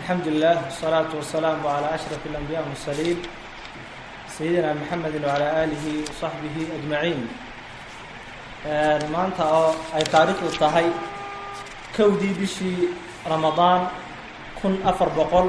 الحمد لله والصلاة والسلام على أشرف الأنبياء والمرسلين سيدنا محمد وعلى آله وصحبه أجمعين maanta oo ay taariikhdu tahay kowdii bishii ramadaan kun afar boqol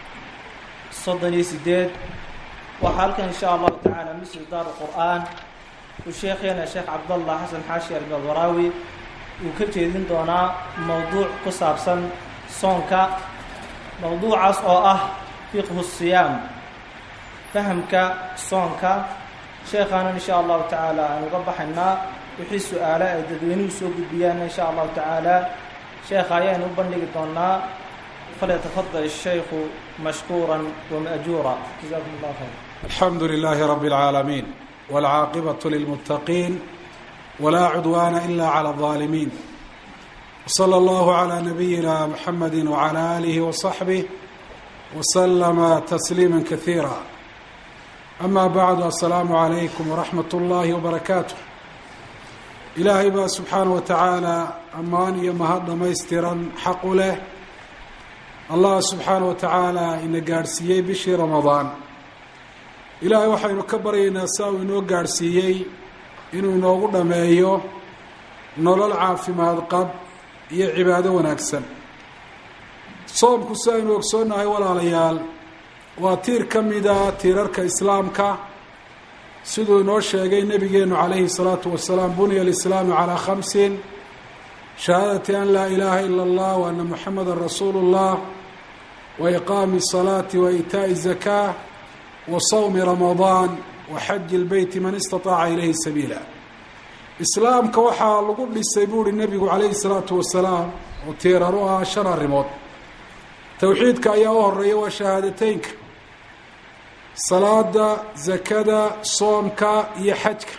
soddon iyo sideed waxaa halkan insha allahu tacaala misri daar qur'aan uu sheekheena sheekh cabdallah xasan xaashi albalwaraawi uu ka jeedin doonaa mowduuc ku saabsan soonka mowduucaas oo ah fiqhu siyaam fahamka soonka sheekhaana insha allahu tacaala aan uga baxaynaa wixii su-aale ay dadweynuhu soo gudbiyaanna insha allahu tacaala sheekha ayaanu u bandhigi doonaa falyatafadal الshaykhu mashkuura wama'juura jazakum اllah khayr alxamdu lilahi rab اlcaalamiin wاlcaaqibaة lilmuttaqiin wlaa cudwaana ila clى الظaalimiin wslى اllahu عlى nabiyina mxamedi wعlى alihi وصaxbih wslama tasliima kasiira ama bacdu asalaamu عalaykum wraxmat اllahi wbarakaatu ilaahay baa subxaanaه wa tacaala ammaan iyo mahad dhamaystiran xaq u leh allah subxaanaه wa tacaala ina gaadhsiiyey bishii ramadaan ilaahay waxaynu ka baryaynaa saa uu inoo gaadhsiiyey inuu inoogu dhameeyo nolol caafimaad qab iyo cibaado wanaagsan soomku si aynu ogsoonnahay walaalayaal waa tiir ka mida tiirarka islaamka siduu inoo sheegay nebigeenu calayhi الsalaatu wasalaam bunya alislaamu calaa khamsin shahaadati an laa ilaaha ila اllah wa ana muxameda rasuulu اllah wa iqaami الsalaati wa iitaaءi الzakaa wa sawmi ramadaan wa xaji اlbeyti man istaطaaca ilayhi sabiila islaamka waxaa lagu dhisay buu uhi nebigu calayhi الsalaatu wasalaam oo tiirar u ah shan arrimood towxiidka ayaa u horeeya waa shahaadateynka salaada zakada soomka iyo xajka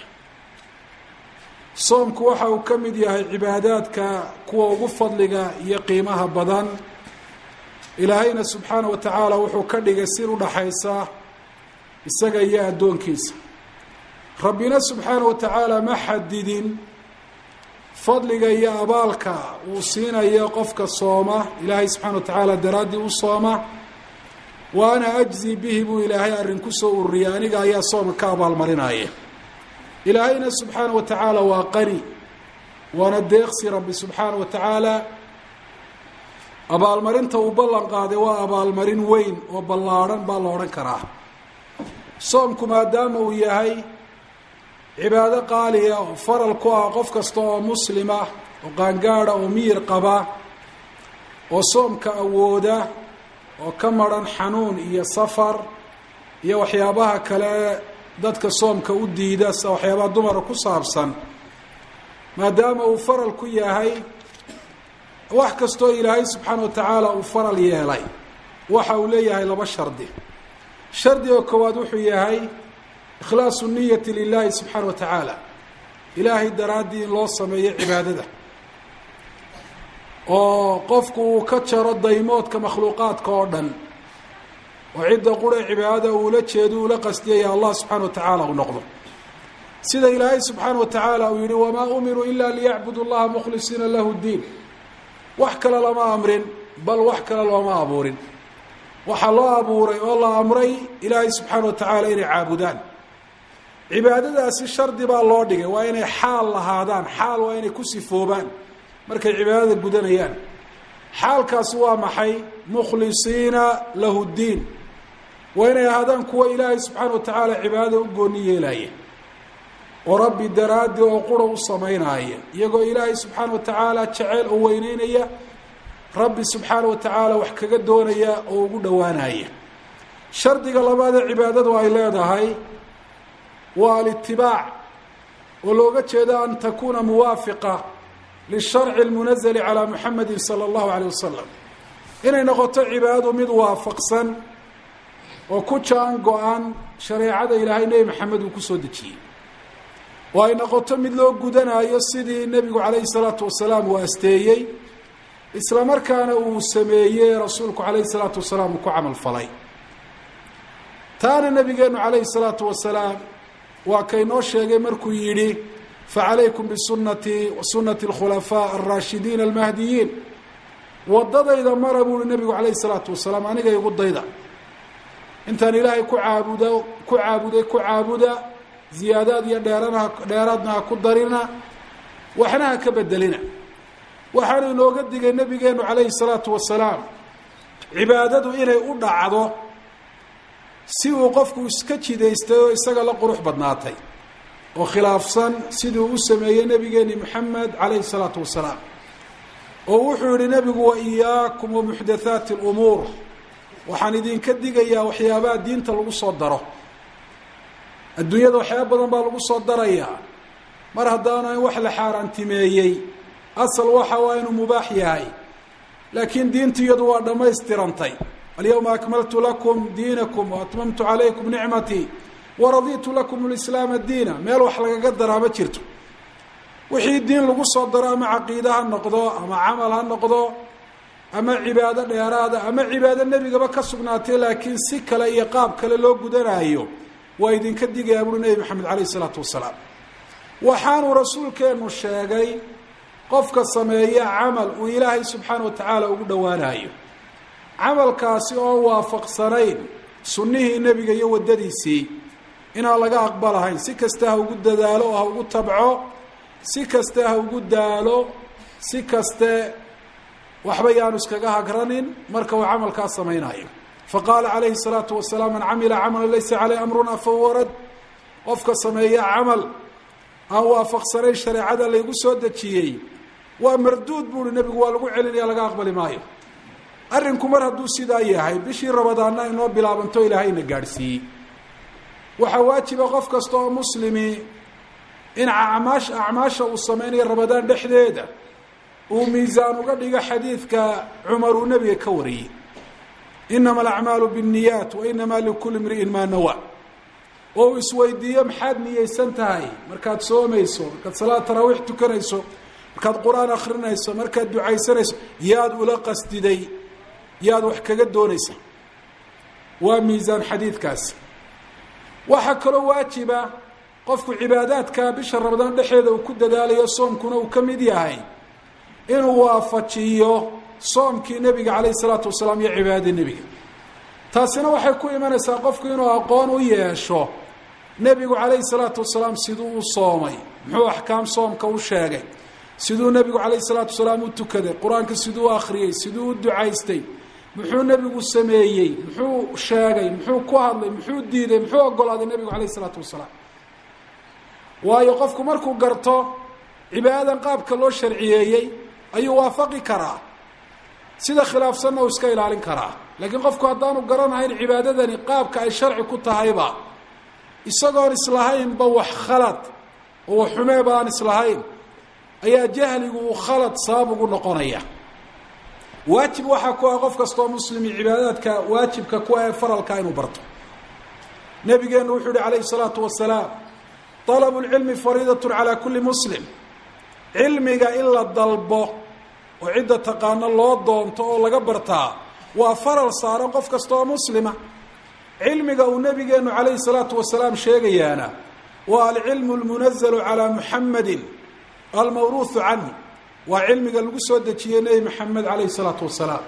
soomku waxa uu ka mid yahay cibaadaadka kuwa ugu fadliga iyo qiimaha badan ilaahayna subxaana wa tacaala wuxuu ka dhigay sir udhaxaysa isaga iyo addoonkiisa rabbina subxaana wa tacaala ma xadidin fadliga iyo abaalka uu siinayo qofka sooma ilaahay subxana wa tacaala daraaddii u sooma wa ana ajzi bihi buu ilaahay arrin ku soo ururiyay aniga ayaa soomka ka abaalmarinaya ilaahayna subxaana wa tacaala waa qani waana deeqsi rabbi subxaana wa tacaala abaalmarinta uu ballan qaaday waa abaalmarin weyn oo ballaadhan baa la odhan karaa soomku maadaama uu yahay cibaado qaaliya oo faral ku ah qof kasta oo muslima oo qaangaada oo miyir qaba oo soomka awooda oo ka maran xanuun iyo safar iyo waxyaabaha kale dadka soomka u diida sida waxyaabaha dumara ku saabsan maadaama uu faral ku yahay wax kastoo ilaahay subxaana wa tacaala uu faral yeelay waxa uu leeyahay laba shardi shardiga koowaad wuxuu yahay ikhlaasu niyati lilaahi subxaana wa tacaala ilaahay daraaddii in loo sameeyo cibaadada oo qofku uu ka jaro daymoodka makhluuqaadka oo dhan oo cidda qura cibaadada uula jeedo uula qastiyaya allah subxaana wa tacaala uu noqdo sida ilaahay subxaana wa tacaala uu yihi wamaa umiruu ila liyacbudu llaha mukhlisiina lahu diin wax kale lama amrin bal wax kale looma abuurin waxaa loo abuuray oo la amray ilaahay subxaana wa tacaala inay caabudaan cibaadadaasi shardi baa loo dhigay waa inay xaal lahaadaan xaal waa inay ku sifoobaan markay cibaadada gudanayaan xaalkaasi waa maxay mukhlisiina lahu ddiin waa inay ahaadaan kuwa ilaahay subxaana wa tacaala cibaadada u gooni yeelaya oo rabbi daraaddi oo qura u samaynaaya iyagoo ilaahay subxaana wa tacaala jeceyl oo weyneynaya rabbi subxaana wa tacaala wax kaga doonaya oo ugu dhowaanaya shardiga labaadee cibaadadu ay leedahay waa alitibaac oo looga jeedo an takuuna muwaafiqa lisharci اlmunazali calaa muxamedi salى اllahu aleyh wasalam inay noqoto cibaadadu mid waafaqsan oo ku jaan go-an shareecada ilaahay nebi maxamed uu kusoo dejiyey oo ay noqoto mid loo gudanayo sidii nebigu calayhi salaatu wasalaam uu asteeyey isla markaana uu sameeyey rasuulku calayhi salaatu wasalaam uu ku camal falay taana nabigeenu calayhi salaatu wasalaam waa kaynoo sheegay markuu yidhi facalaykum bisunatii wa sunati اlkhulafaa alraashidiin almahdiyiin waddadayda mara buuhi nebigu calayhi salaatu wasalaam aniga igu dayda intaan ilaahay ku caabudo ku caabuday ku caabuda ziyaadaad iyo dheeranaha dheeraadna ha ku darina waxna ha ka bedelina waxaanu inooga digay nebigeenu calayhi salaatu wasalaam cibaadadu inay u dhacdo si uu qofku iska jidaystay oo isaga la qurux badnaatay oo khilaafsan siduu u sameeyey nebigeeni moxamed calayhi salaatu wasalaam oo wuxuu yihi nebigu wa iyaakum wa muxdathaati lumuur waxaan idinka digayaa waxyaabaha diinta lagu soo daro adduunyada waxyaaba badan baa lagu soo darayaa mar haddaanu in wax la xaaraantimeeyey asal waxa waa inuu mubaax yahay laakiin diintu iyadu waa dhammaystirantay alyawma akmaltu lakum diinakum waatmamtu calaykum nicmatii waraditu lakum lislaama diina meel wax lagaga daraa ma jirto wixii diin lagu soo daro ama caqiide ha noqdo ama camal ha noqdo ama cibaado dheeraada ama cibaado nebigaba ka sugnaatay laakiin si kale iyo qaab kale loo gudanaayo waa idinka digayaa buuri nebi maxamed calayh isalaatu wasalaam waxaanuu rasuulkeenu sheegay qofka sameeya camal uu ilaahay subxaana wa tacaala ugu dhowaanayo camalkaasi oo waafaqsanayn sunnihii nebiga iyo waddadiisii inaan laga aqbalahayn si kasta ha ugu dadaalo oo ha ugu tabco si kaste ha ugu daalo si kaste waxba yaanu iskaga hagranin marka uu camalkaa samaynayo faqaala calayhi الsalaatu wasalaam man camila camala laysa caleyh amruna fahuwa rad qofka sameeya camal aan waafaqsanayn shareecada laygu soo dejiyey waa marduud buuhi nebigu waa lagu celinaya laga aqbali maayo arrinku mar hadduu sidaa yahay bishii rabadaanna inoo bilaabanto ilaahayna gaadhsiiyey waxaa waajiba qof kasta oo muslimi in acmaash acmaasha uu samaynayo rabadaan dhexdeeda uu miisaan uga dhigo xadiidka cumar uu nebiga ka wariyey inama alacmaalu biاnniyaat wa inamaa likuli imri'in maa nawa oo uu isweydiiyo maxaad niyeysan tahay markaad soomayso markaad salaad taraawiix tukanayso markaad qur-aan akrinayso markaad ducaysanayso yaad ula qasdiday yaad wax kaga doonaysa waa miisaan xadiidkaasi waxaa kaloo waajiba qofku cibaadaadka bisha ramadaan dhexeeda uu ku dadaalayo soomkuna uu ka mid yahay inuu waafajiyo soomkii nebiga calayhi salaatu wasalaam iyo cibaadadii nebiga taasina waxay ku imanaysaa qofku inuu aqoon u yeesho nebigu calayhi salaatu wasalaam siduu u soomay muxuu axkaam soomka u sheegay siduu nebigu calayhi salaatu wasalaam u tukaday qur-aanka siduu u akhriyey siduu u ducaystay muxuu nebigu sameeyey muxuu sheegay muxuu ku hadlay muxuu diiday muxuu ogolaaday nebigu calayhi salaatu wasalaam waayo qofku markuu garto cibaadadan qaabka loo sharciyeeyey ayuu waafaqi karaa sida khilaafsanna uu iska ilaalin karaa laakiin qofku haddaanu garanahayn cibaadadani qaabka ay sharci ku tahayba isagoon islahaynba wax khalad oo wax xumeeba aan islahayn ayaa jahligu uu khalad sabab ugu noqonaya waajib waxaa ku ah qof kastoo muslimi cibaadaadka waajibka ku ah ee faralka inuu barto nabigeenu wuxuu yihi calayhi salaatu wasalaam طلب العلم فريضة على كuلi مسلم cilmiga in la dalbo oo cidda taqaano loo doonto oo laga bartaa waa faral saaran qof kasta oo muslima cilmiga uu nabigeenu عalayه الصلاaةu وaسلاaم sheegayaana waa alcilم الmuنزل عalى محamedi almawruث canه waa cilmiga lagu soo dejiyey nebi mحamed عalayه الصلاaةu وaسلاaم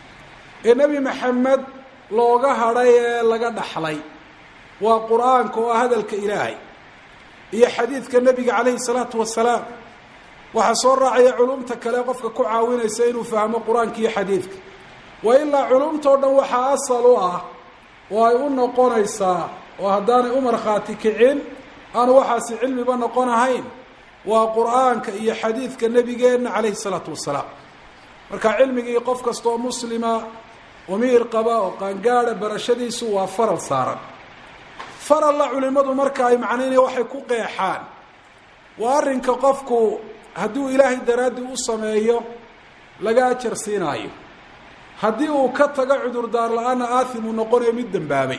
ee nebi mحamed looga hadhay ee laga dhaxlay waa qur'aanka oo ah hadalka ilaahay iyo xadiidka nebiga calayhi salaatu wasalaam waxaa soo raacaya culumta kale qofka ku caawinaysa inuu fahmo qur-aanka iyo xadiidka wa ilaa culumtao dhan waxaa asal u ah oo ay u noqonaysaa oo haddaanay u markhaati kicin aanu waxaasi cilmiba noqon ahayn waa qur-aanka iyo xadiidka nebigeenna calayhi salaatu wasalaam marka cilmigii qof kasta oo muslima umiir qaba oo qaangaada barashadiisu waa faral saaran faralla culimadu marka ay macnaynaya waxay ku qeexaan waa arrinka qofku hadduu ilaahay daraaddii u sameeyo laga ajar siinaayo haddii uu ka tago cudurdaar la-aana aathim uu noqonayo mid dembaabay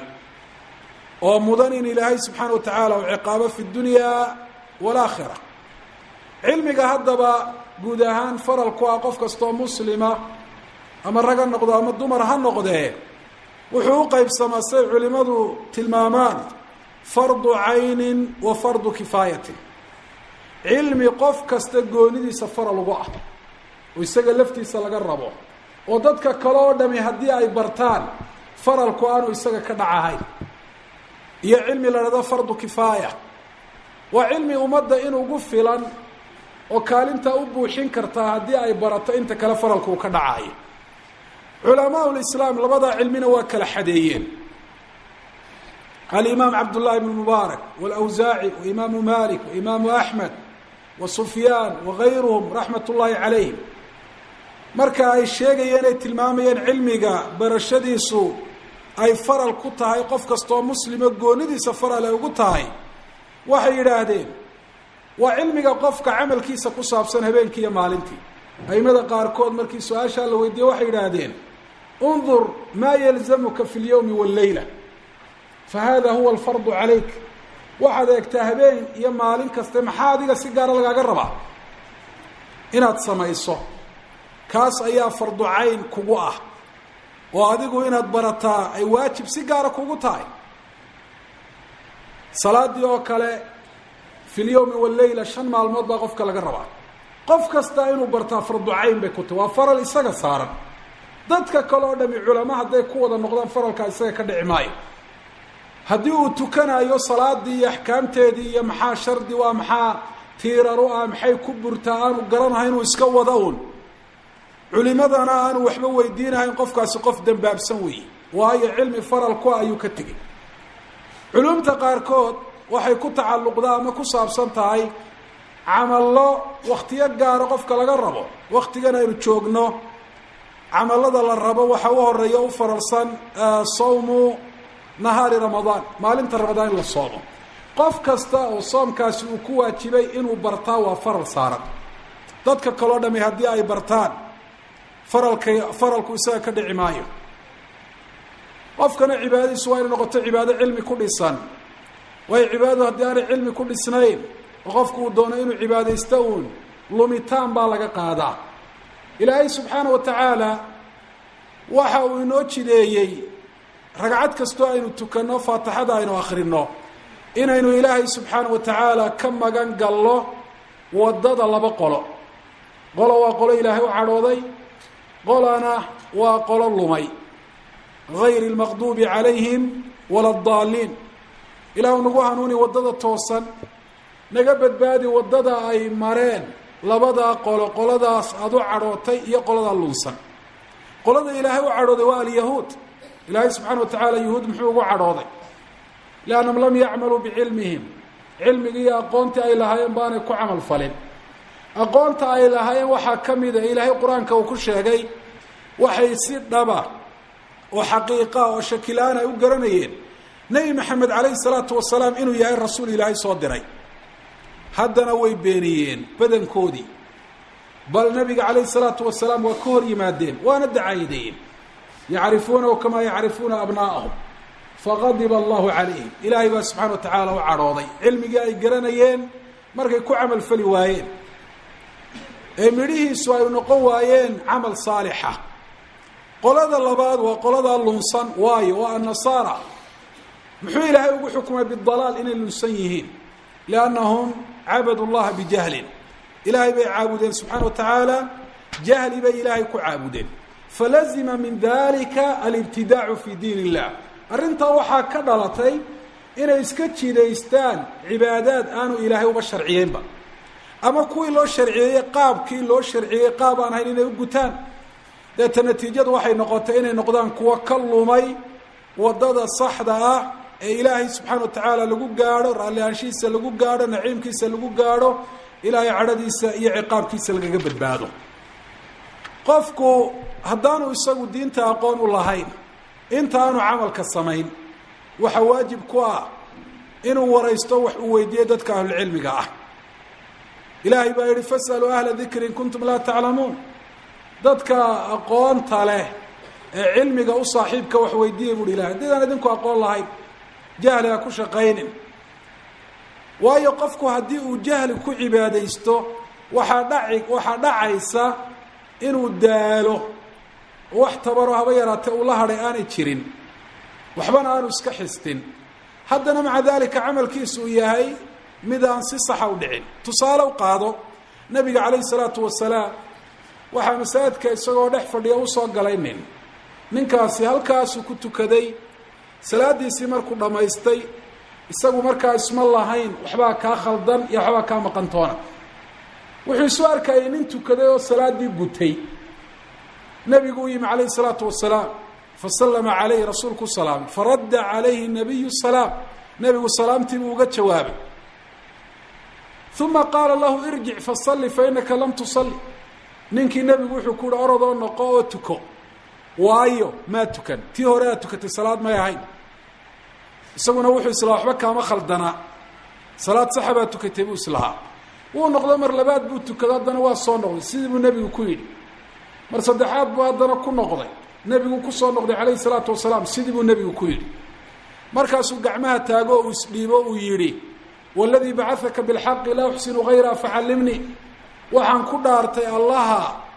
oo mudan in ilaahay subxaana wa tacaala uu ciqaabo fi dunyaa walaakhira cilmiga haddaba guud ahaan faral ku ah qof kastoo muslima ama rag ha noqdo ama dumar ha noqdee wuxuu u qeybsamaa siday culimadu tilmaamaan fardu caynin wa fardu kifaayatin cilmi qof kasta goonidiisa faral ugu ah oo isaga laftiisa laga rabo oo dadka kale oo dhami haddii ay bartaan faralku aanu isaga ka dhacahayn iyo cilmi la dhahdo fardu kifaaya waa cilmi ummadda in ugu filan oo kaalintaa u buuxin kartaa haddii ay barato inta kale faralku uu ka dhacayo culamaa lislaam labadaa cilmina waa kala xadeeyeen alimaam cabdullahi bn mubaarak wاlawsaaci waimaamu malik waimaamu axmed wa sufyaan wagayruhum raxmat ullaahi calayhim marka ay sheegayeen ay tilmaamayeen cilmiga barashadiisu ay faral ku tahay qof kastoo muslimo goonidiisa faral ay ugu tahay waxay yidhaahdeen waa cilmiga qofka camalkiisa ku saabsan habeenkii iyo maalintii aimada qaarkood markii su-aashaa la weydiiyey waxay yidhaahdeen undur maa yalzamuka fi اlyowmi wاlleyla fahada huwa alfardu calayk waxaad eegtaa habeen iyo maalin kaste maxaa adiga si gaara lagaaga rabaa inaad samayso kaas ayaa fardu cayn kugu ah oo adigu inaad barataa ay waajib si gaara kugu tahay salaadii oo kale fi lyowmi walleyla shan maalmood baa qofka laga rabaa qof kasta inuu bartaa fardu cayn bay ku tahy waa faral isaga saaran dadka kale oo dhami culamo hadday ku wada noqdaan faralkaa isaga ka dhici maayo haddii uu tukanayo salaadii iyo axkaamteedii iyo maxaa shardi waa maxaa tiiraru ah maxay ku burtaa aanu garanahay inuu iska wada un culimadana aanu waxba weydiinahayn qofkaasi qof dembaabsan weeye waayo cilmi faral ku ayuu ka tegey culumta qaarkood waxay ku tacalluqdaa ama ku saabsan tahay camallo waktiyo gaara qofka laga rabo waktigan aynu joogno camallada la rabo waxaa u horeeya u faralsan sawmu nahaari ramadaan maalinta ramadaan in la soomo qof kasta oo soomkaasi uu ku waajibay inuu bartaa waa faral saaran dadka kaloo dhami haddii ay bartaan faralka faralku isaga ka dhici maayo qofkana cibaadadiisu waa inay noqoto cibaado cilmi ku dhisan waayo cibaadadu haddii aanay cilmi ku dhisnayn oo qofku uu doono inuu cibaadaysto uun lumitaan baa laga qaadaa ilaahay subxaana wa tacaala waxa uu inoo jideeyey ragcad kastoo aynu tukanno faatixada aynu akhrino inaynu ilaahay subxaana wa tacaala ka magan gallo waddada laba qolo qolo waa qolo ilaahay u cadhooday qolana waa qolo lumay gayri lmaqduubi calayhim wala adaalliin ilaahu nagu hanuuni waddada toosan naga badbaadi waddada ay mareen labadaa qolo qoladaas aada u cadhootay iyo qoladaa lunsan qolada ilaahay u cadhooday waa alyahuud ilaahay subxaana wa tacaala yahuud muxuu ugu cadhooday liannahum lam yacmaluu bicilmihim cilmigii iyo aqoontii ay lahaayeen baanay ku camal falin aqoonta ay lahaayeen waxaa ka mida ilaahay qur-aanka uu ku sheegay waxay si dhaba oo xaqiiqa oo shakilaan ay u garanayeen nebi maxamed calayhi salaatu wasalaam inuu yahay rasuul ilaahay soo diray haddana way beeniyeen badankoodii bal nabiga calayhi salaatu wasalaam waa ka hor yimaadeen waana dacaayadeeyeen yacrifuunahu kamaa yacrifuuna abnaa'ahum faqadiba allahu calayhim ilaahay baa subxana wa tacaala u cadhooday cilmigii ay garanayeen markay ku camal fali waayeen ee midhihiisu ay noqon waayeen camal saalixa qolada labaad waa qoladaa lunsan waayo waa annasaara muxuu ilaahay ugu xukumay bidalaal inay lunsan yihiin liannahum cabadu llaha bijahlin ilaahay bay caabudeen subxaana wa tacaala jahli bay ilaahay ku caabudeen falazima min dalika alibtidaacu fi diin illah arrintaa waxaa ka dhalatay inay iska jidaystaan cibaadaad aanu ilaahay uga sharciyeynba ama kuwii loo sharciyeeyey qaabkii loo sharciyeeyey qaab aan hayn inay u gutaan deeta natiijadu waxay noqotay inay noqdaan kuwo ka lumay waddada saxda ah ee ilaahay subxaana wa tacaala lagu gaadho raallihaanshihiisa lagu gaadho naciimkiisa lagu gaadho ilaahay cadhadiisa iyo ciqaabkiisa lagaga badbaado qofku haddaanu isagu diinta aqoon u lahayn inta aanu camalka samayn waxa waajib ku ah inuu waraysto wax uu weydiiyo dadka ahlulcilmiga ah ilaahay baa yihi fasaluu ahla dikri in kuntum laa taclamuun dadka aqoonta leh ee cilmiga u saaxiibka wax weydiiya buuhi ilahay haddidaan idinku aqoon lahayn jahli ha ku shaqaynin waayo qofku haddii uu jahli ku cibaadaysto waxaa dhaci waxaa dhacaysa inuu daalo wax tabaro haba yaraatee uu la hadhay aanay jirin waxbana aanu iska xistin haddana maca dalika camalkiisu uu yahay mid aan si saxa u dhicin tusaale u qaado nabiga calayhi salaatu wasalaam waxaa masaajidka isagoo dhex fadhiya usoo galay nin ninkaasi halkaasuu ku tukaday salaadiisii markuu dhammaystay isagu markaa isma lahayn waxbaa kaa khaldan iyo waxbaa kaa maqantoona wuxuu isu arkayay nin tukaday oo salaaddii gutay nebigu u yimi calayhi salaatu wasalaam fasallama calayhi rasuulku salaamay faradda calayhi nabiyu salaam nebigu salaamtii buu uga jawaabay uma qaala lahu irjic fasalli fa innaka lam tusalli ninkii nebigu wuxuu ku uhi orodoo noqo oo tuko waayo maa tukan tii hore aad tukatay salaad may ahayn isaguna wuxuu islahaa waxba kaama khaldanaa salaad saxa baa tukatay buu islahaa wuu noqdo mar labaad buu tukado haddana waa soo noqday sidii buu nebigu ku yidhi mar saddexaad buu haddana ku noqday nebigu kusoo noqday calayhi salaatu wasalaam sidii buu nebigu ku yidhi markaasuu gacmaha taago uu isdhiibo uu yidhi waladii bacadaka bilxaqi laa uxsinu hayraa facallimnii waxaan ku dhaartay allaha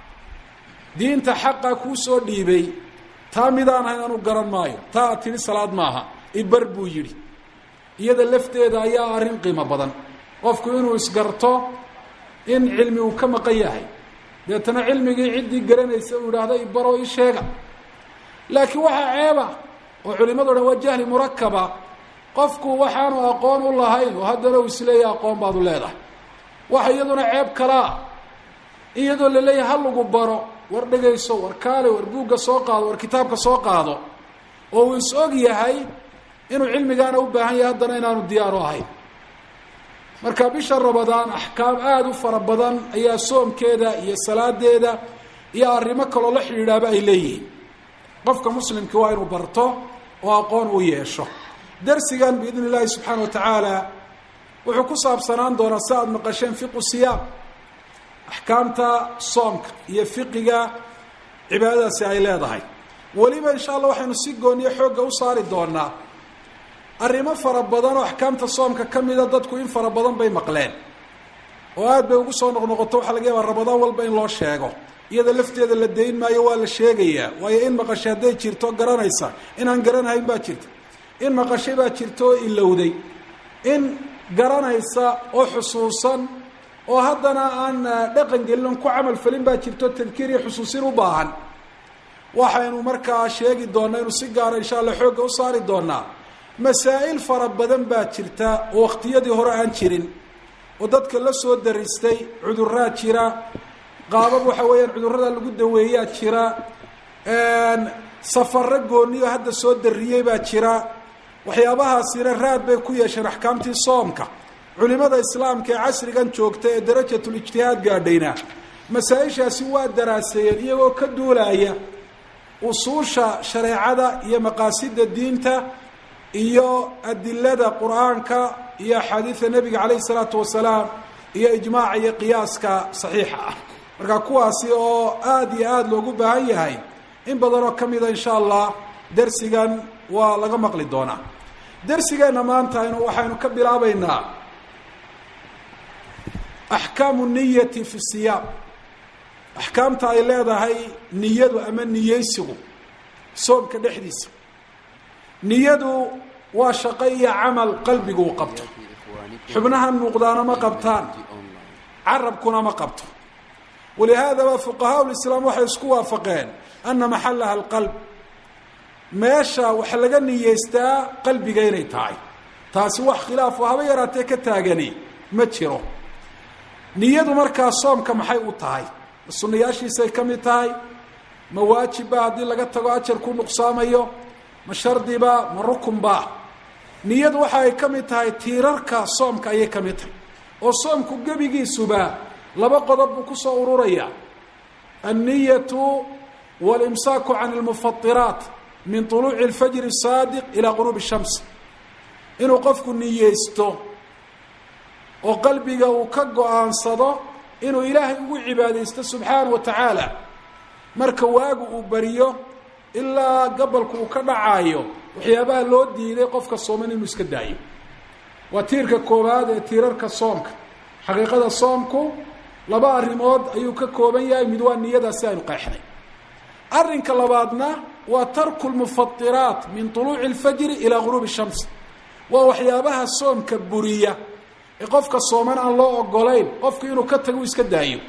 diinta xaqa kuu soo dhiibay taa midaan ahayn anu garan maayo taa ad tidhi salaad maaha ibar buu yidhi iyada lafteeda ayaa arrin qiimo badan qofku inuu isgarto in cilmi uu ka maqan yahay deetana cilmigii ciddii garanaysa uu yidhaahdo ibaroo ii sheega laakiin waxaa ceeba oo culimado dhan waa jahli murakaba qofku waxaanu aqoon u lahayn oo haddana uu isleeyahay aqoon baad u leedahay waxa iyaduna ceeb kalaa iyadoo la leeyahay ha lagu baro war dhegayso war kaale war buugga soo qaado war kitaabka soo qaado oo uu is og yahay inuu cilmigaana u baahan yahay haddana inaanu diyaaru ahayn marka bisha rabadaan axkaam aada u fara badan ayaa soomkeeda iyo salaadeeda iyo arrimo kaloo la xidhiidhaaba ay leeyihiin qofka muslimka waa inuu barto oo aqoon u yeesho darsigan biidn illaahi subxaana wa tacaala wuxuu ku saabsanaan doonaa si aada maqasheen fiqu siyaam axkaamta soomka iyo fiqiga cibaadadaasi ay leedahay weliba insha allah waxaynu si gooniyo xoogga u saari doonaa arrimo fara badan oo axkaamta soomka ka mida dadku in fara badan bay maqleen oo aada bay ugu soo noqnoqoto waxaa laga yaabaa rabadaan walba in loo sheego iyada lafteeda la dayn maayo waa la sheegayaa waayo in maqashay hadday jirto garanaysa inaan garanahayn baa jirta in maqashay baa jirta oo ilowday in garanaysa oo xusuusan oo haddana aan dhaqan gelin on ku camal falin baa jirto tadkiir iyo xusuusin u baahan waxaynu markaa sheegi doonaa inu si gaara insha allah xoogga u saari doonaa masaa'il fara badan baa jirta oo waqtiyadii hore aan jirin oo dadka la soo daristay cuduraa jira qaabab waxa weeyaan cudurrada lagu daweeyaa jira safaro gooniyo hadda soo dariyey baa jira waxyaabahaasina raad bay ku yeesheen axkaamtii soomka culimada islaamka ee casrigan joogta ee darajatulijtihaad gaadhayna masaa-ishaasi waa daraaseeyeen iyagoo ka duulaya usuusha shareecada iyo maqaasida diinta iyo adilada qur-aanka iyo axaadiida nebiga calayhi salaatu wasalaam iyo ijmaaca iyo qiyaaska saxiixa ah marka kuwaasi oo aada iyo aada loogu baahan yahay in badanoo ka mida insha allah dersigan waa laga maqli doonaa dersigeenna maanta aynu waxaynu ka bilaabeynaa axkaamu niyati fi siyaam axkaamta ay leedahay niyadu ama niyeysigu soomka dhexdiisa niyadu waa shaqo iyo camal qalbigu u qabto xubnahan muuqdaana ma qabtaan carabkuna ma qabto walihaadaba fuqahaa lislaam waxay isku waafaqeen ana maxalaha alqalb meesha wax laga niyeystaa qalbiga inay tahay taasi wax khilaafo haba yaraatee ka taagani ma jiro niyadu markaa soomka maxay u tahay ma sunayaashiisay ka mid tahay ma waajibba haddii laga tago ajar ku nuqsaamayo ma shardiba ma rukunba niyadu waxa ay ka mid tahay tiirarka soomka ayay ka mid tahay oo soomku gebigiisuba laba qodob buu kusoo ururaya anniyatu walimsaaku can almufatiraat min طuluuci اlfajri الsaadiq ilaa quruubi الshams inuu qofku niyeysto oo qalbiga uu ka go-aansado inuu ilaahay ugu cibaadaysto subxaana wa tacaala marka waagu uu bariyo ilaa gabalku uu ka dhacaayo waxyaabaha loo diiday qofka sooman inuu iska daayo waa tiirka koowaad ee tiirarka soomka xaqiiqada soomku laba arrimood ayuu ka kooban yahay mid waa niyadaasi aynu qeexnay arrinka labaadna waa tarku lmufatiraat min طuluuci اlfajri ilaa guruubi shams waa waxyaabaha soomka buriya ee qofka sooman aan loo ogolayn qofku inuu ka tago iska daayo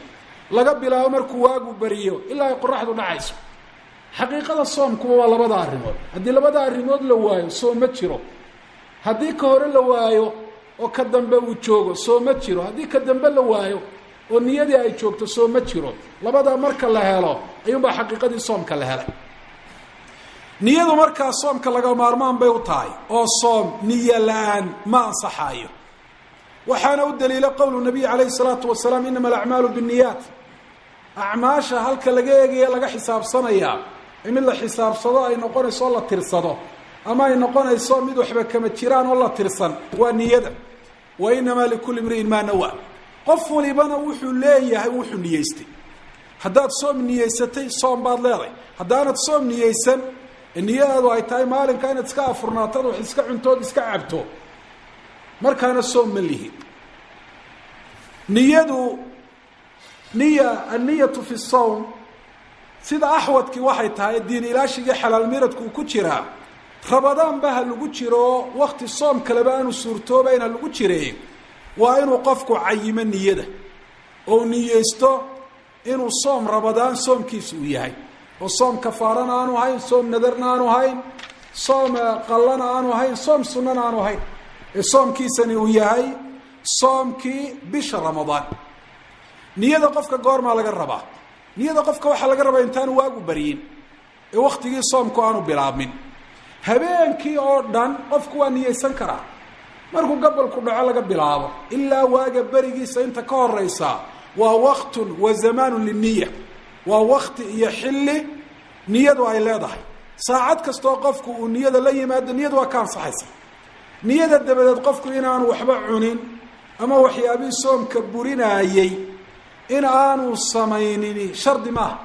laga bilaabo markuu waagu beriyo ilaa ay qoraxdu dhacayso xaqiiqada soomkuba waa labada arrimood haddii labada arrimood la waayo soom ma jiro haddii ka hore la waayo oo ka dambe uu joogo soom ma jiro haddii ka dambe la waayo oo niyadii ay joogto soom ma jiro labadaa marka la helo ayuunbaa xaqiiqadii soomka la helay niyadu markaa soomka laga maarmaan bay u tahay oo soom niyo la-aan ma ansaxaayo waxaana u daliila qowlu nabiy calayhi salaatu wasalaam inama alacmaalu binniyaat acmaasha halka laga eegaya laga xisaabsanayaa mid la xisaabsado ay noqonayso oo la tirsado ama ay noqonayso mid waxba kama jiraan oo la tirsan waa niyada wa inamaa likulli imri'in maa nawa qof walibana wuxuu leeyahay wuxuu niyeystay haddaad soom niyeysatay soom baad leedahay haddaanad soom niyeysan niyadaadu ay tahay maalinka inaad iska afurnaatad wax iska cuntood iska cabto markaana soom ma lihi niyadu niya anniyatu fi sawm sida axwadkii waxay tahay diin ilaashigii xalaal miradku uu ku jiraa rabadaan ba ha lagu jiro wakti soom kaleba aanu suurtoobayn ha lagu jiree waa inuu qofku cayimo niyada oo niyeysto inuu soom rabadaan soomkiisa uu yahay oo soom kafaarana aanu hayn soom nadarna aanu hayn soom qallana aanu hayn soom sunnana aanu hayn ee soomkiisani uu yahay soomkii bisha ramadaan niyada qofka goormaa laga rabaa niyada qofka waxaa laga rabaa intaanu waagu baryin ee waktigii soomku aanu bilaabmin habeenkii oo dhan qofku waa niyeysan karaa markuu gabalku dhaco laga bilaabo ilaa waaga berigiisa inta ka horeysa waa waktun wa zamaanu liniya waa wakti iyo xilli niyadu ay leedahay saacad kastoo qofku uu niyada la yimaado niyadu waa ka ansaxaysa niyada dabadeed qofku inaanu waxba cunin ama waxyaabihii soomka burinaayey in aanu samaynini shardi maaha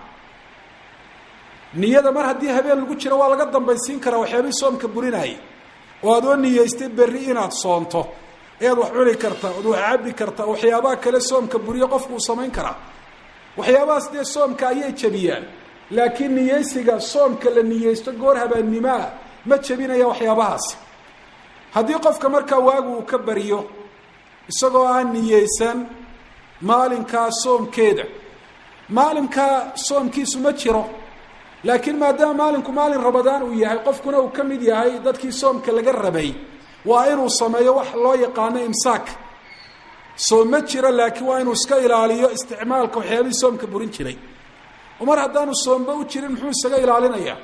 niyada mar haddii habeen lagu jiro waa laga dambaysiin karaa waxyaabihii soomka burinaayey oo aad oo niyeystay berri inaad soonto ayaad wax cuni kartaa oad wax cabbi kartaa waxyaabaha kale soomka buriyo qofku uu samayn karaa waxyaabahaas dee soomka ayay jebiyaan laakiin niyeysiga soomka la niyeysto goor habaannimaa ma jebinaya waxyaabahaasi haddii qofka markaa waagu uu ka baryo isagoo aan niyeysan maalinkaa soomkeeda maalinkaa soomkiisu ma jiro laakiin maadaama maalinku maalin rabadaan uu yahay qofkuna uu ka mid yahay dadkii soomka laga rabay waa inuu sameeyo wax loo yaqaano imsaak soom ma jiro laakiin waa inuu iska ilaaliyo isticmaalka waxyaabihii soomka burin jiray oo mar haddaanu soomba u jirin muxuu isaga ilaalinayaa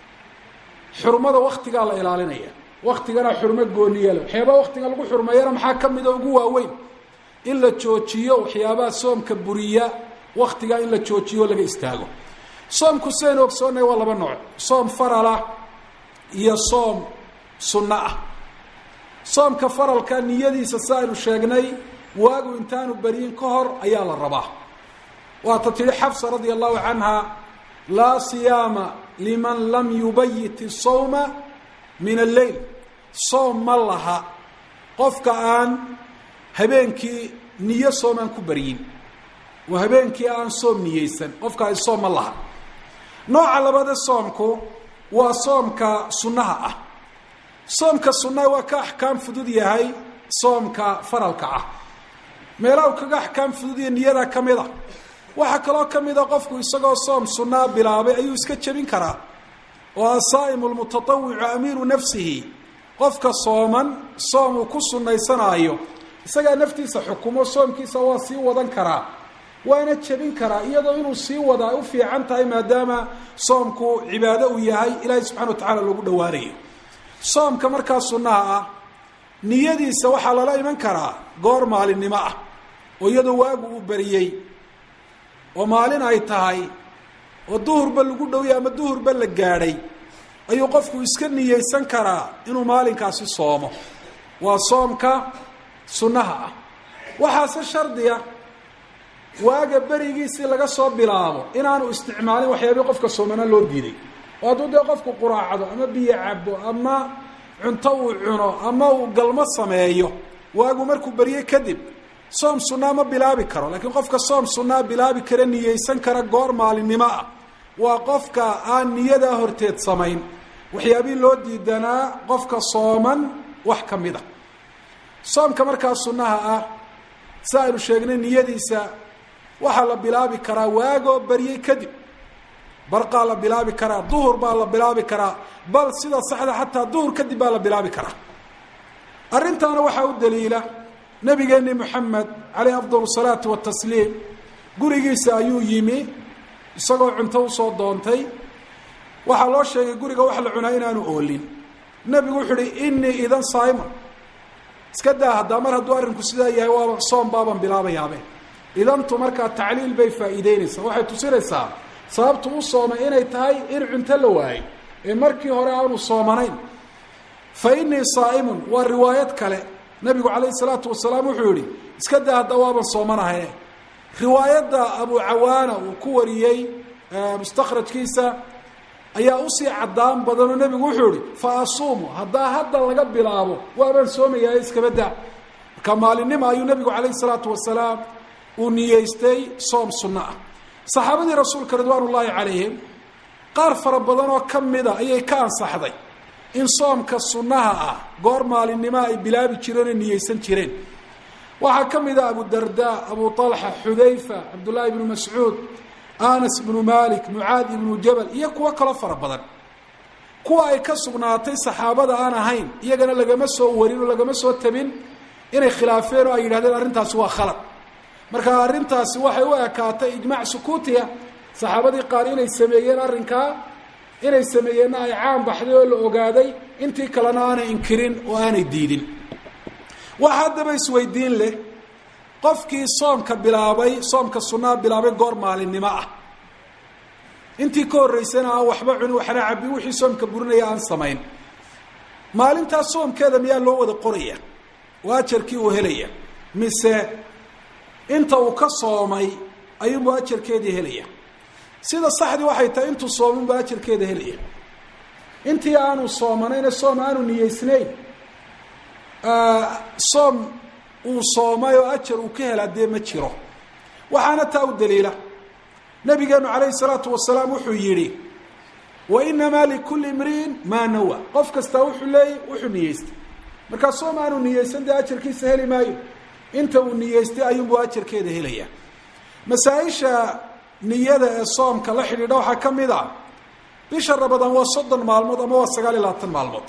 xurmada waktigaa la ilaalinaya waktigana xurmo gooniye le waxyaabaha waktiga lagu xurmeeyana maxaa ka mida ugu waaweyn in la joojiyo waxyaabaha soomka buriya waktigaa in la joojiyo laga istaago soomku sidaynu ogsoonnay waa laba nooc soom faralah iyo soom sunno ah soomka faralka niyadiisa si aynu sheegnay waagu intaanu beryin ka hor ayaa la rabaa waata tihi xafsa radia allahu canha laa siyaama liman lam yubayit isawma min alleyl soom ma laha qofka aan habeenkii niyo soomaan ku baryin oo habeenkii aan soom niyeysan qofkaasi soom ma laha nooca labaade soomku waa soomka sunnaha ah soomka sunnaha waa ka axkaam fudud yahay soomka faralka ah meelaha u kaga axkaam fududiya niyada ka mid a waxaa kaloo ka mid a qofku isagoo soom sunnaa bilaabay ayuu iska jebin karaa oo asaa'imu lmutatawicu amiiru nafsihi qofka sooman soom uu ku sunnaysanaayo isagaa naftiisa xukumo soomkiisa waa sii wadan karaa waana jebin karaa iyadoo inuu sii wada ay u fiican tahay maadaama soomku cibaado uu yahay ilaahay subxana wa tacala loogu dhowaanayo soomka markaa sunnaha ah niyadiisa waxaa lala iman karaa goor maalinimo ah oo iyadoo waagu uu beriyey oo maalin ay tahay oo duhurba lagu dhowya ama duhurba la gaadhay ayuu qofku iska niyeysan karaa inuu maalinkaasi soomo waa soomka sunnaha ah waxaase shardiga waaga berigiisii laga soo bilaabo inaanu isticmaalin waxyaabii qofka soomana loo diiday oo hadduu dee qofku quraacdo ama biyo cabo ama cunto uu cuno ama uu galmo sameeyo waagu markuu berye kadib soom sunnaa ma bilaabi karo laakiin qofka soom sunnaa bilaabi kara niyeysan kara goor maalinimo ah waa qofka aan niyadaa horteed samayn waxyaabihii loo diidanaa qofka sooman wax ka mid a soomka markaa sunnaha ah si aynu sheegnay niyadiisa waxaa la bilaabi karaa waagoo baryey kadib barqaa la bilaabi karaa duhur baa la bilaabi karaa bal sida saxda xataa duhur kadib baa la bilaabi karaa arrintaana waxaa u daliila nabigeeni moxamed caleyh afdal salaatu watasliim gurigiisa ayuu yimi isagoo cunto usoo doontay waxaa loo sheegay guriga wax la cunaa inaanu oolin nebigu wuxuu uhi inii idan saima iska daa haddaa mar hadduu arrinku sidaa yahay waaba soom baaban bilaabayaabe idantu markaa tacliil bay faa'iideynaysaa waxay tusinaysaa sababtu u soomay inay tahay in cunto la waayey ee markii hore aanu soomanayn fa inii saa'imun waa riwaayad kale nabigu calayhi salaatu wasalaam wuxuu yihi iska daa hadda waaban soomanahay riwaayadda abu cawaana uu ku wariyey mustakhrajkiisa ayaa usii caddaan badanoo nebigu wuxuu ihi fa asuumu haddaa hadda laga bilaabo waabaan soomayahay iskaba daa marka maalinimo ayuu nebigu calayhi salaatu wasalaam uu niyeystay soom sunno ah saxaabadii rasuulka ridwaan ullaahi calayhim qaar fara badan oo ka mida ayay ka ansaxday in soomka sunnaha ah goor maalinimoa ay bilaabi jireen oo niyeysan jireen waxaa ka mid a abu darda abu طalxa xudayfa cabdullaahi ibnu mascuud anas ibnu malik mucaad ibnu jabal iyo kuwo kaloo fara badan kuwa ay ka sugnaatay saxaabada aan ahayn iyagana lagama soo warin oo lagama soo tabin inay khilaafeen oo ay yidhahdeen arrintaasi waa khalad marka arrintaasi waxay u ekaatay ijmaac sukuutiya saxaabadii qaar inay sameeyeen arrinkaa inay sameeyeenna ay caan baxday oo la ogaaday intii kalena aanay inkirin oo aanay diidin waxa haddaba isweydiin leh qofkii soomka bilaabay soomka sunnaha bilaabay goor maalinimo ah intii ka horreysana aan waxba cunin waxna cabin wixii soomka burinaya aan samayn maalintaas soomkeeda miyaa loo wada qoraya oo ajarkii uu helaya mise inta uu ka soomay ayuunbu ajarkeedii helaya sida saxdii waxay tahay intuu soominbu ajarkeeda helaya intii aanu soomanayna soom aanu niyeysnayn soom uu soomay oo ajar uu ka helaa dee ma jiro waxaana taa u daliila nabigeenu calayhi salaatu wasalaam wuxuu yidhi wa inamaa likulli imri'in maa nawa qof kastaa wuxuu leeyay wuxuu niyeystay markaa soom aanu niyeysan dee ajarkiisa heli maayo inta uu niyeystay ayuunbuu ajarkeeda helaya masaa-isha niyada ee soomka la xidhiidha waxaa ka mid ah bisha rabadaan waa soddon maalmood ama waa sagaal iyo labaatan maalmood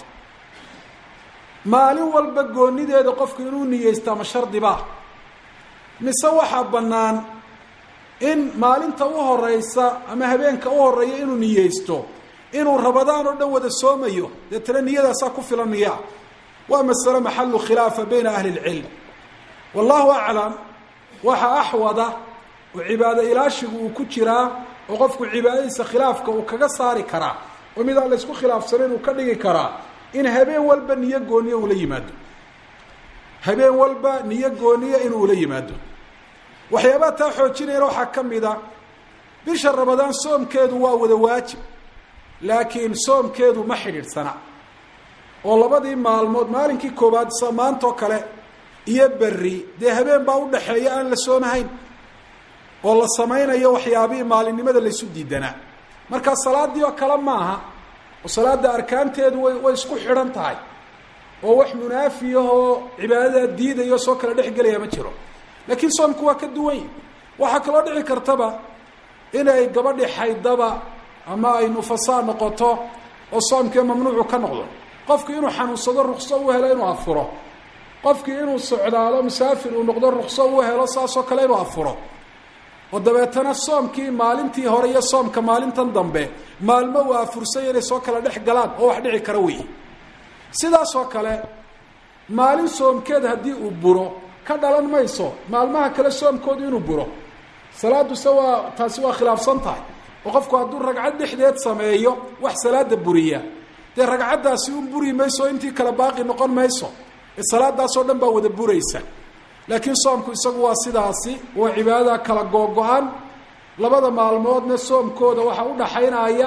maalin walba goonideeda qofku inuu niyeysta ma shardiba mise waxaa bannaan in maalinta u horeysa ama habeenka u horeeya inuu niyeysto inuu rabadaan oo dhan wada soomayo deetana niyadaasaa ku filan niyaa waa masale maxalu khilaafa bayna ahli lcilm wallahu aclam waxaa axwada oo cibaado ilaashigu uu ku jiraa oo qofku cibaadadiisa khilaafka uu kaga saari karaa oo midaan la ysku khilaafsanayn uu ka dhigi karaa in habeen walba niyo gooniya ula yimaado habeen walba niyo gooniya inuu ula yimaado waxyaabaha taa xoojinayana waxaa ka mid a bisha rabadaan soomkeedu waa wada waajib laakiin soomkeedu ma xidhiidhsana oo labadii maalmood maalinkii koowaad sa maantoo kale iyo berri dee habeen baa udhaxeeya aan la soomahayn oo la samaynayo waxyaabihii maalinimada laysu diidanaa markaa salaadii oo kale maaha oo salaada arkaanteedu way way isku xidhan tahay oo wax munaafiyahoo cibaadada diidayo soo kala dhex gelaya ma jiro laakiin soomku waa ka duwan yahi waxaa kaloo dhici kartaba inay gabadhi xaydaba ama ay nufasaa noqoto oo soomkii mamnuucu ka noqdo qofki inuu xanuunsado rukso u helo inuu afuro qofkii inuu socdaalo musaafir uu noqdo rukso u helo saasoo kale inuu afuro oo dabeetana soomkii maalintii hore iyo soomka maalintan dambe maalmo uu afursanya inay soo kala dhex galaan oo wax dhici kara weyi sidaasoo kale maalin soomkeed haddii uu buro ka dhalan mayso maalmaha kale soomkoodu inuu buro salaaduse waa taasi waa khilaafsan tahay oo qofku hadduu ragcad dhexdeed sameeyo wax salaada buriya dee ragcaddaasi un buri mayso intii kale baaqi noqon mayso ee salaadaasoo dhan baa wada buraysa laakiin soomku isagu waa sidaasi waa cibaadada kala googo-an labada maalmoodna soomkooda waxaa udhaxaynaya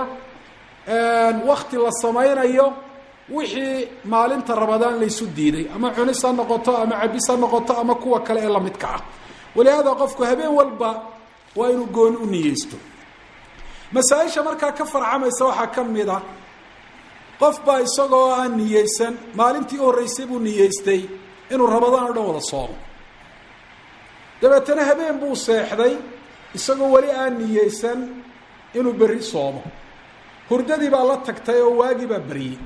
wakti la samaynayo wixii maalinta rabadaan laysu diiday ama cunis ha noqoto ama cabis ha noqoto ama kuwa kale ee lamidka ah walihaada qofku habeen walba waa inuu gooni u niyeysto masaa-isha markaa ka farcamaysa waxaa ka mid a qof baa isagoo aan niyeysan maalintii u horreysay buu niyeystay inuu rabadaan o dhan wada soomo dabeetana habeen buu seexday isagoo weli aan niyeysan inuu berri soomo hurdadii baa la tagtay oo waagii baa beriyey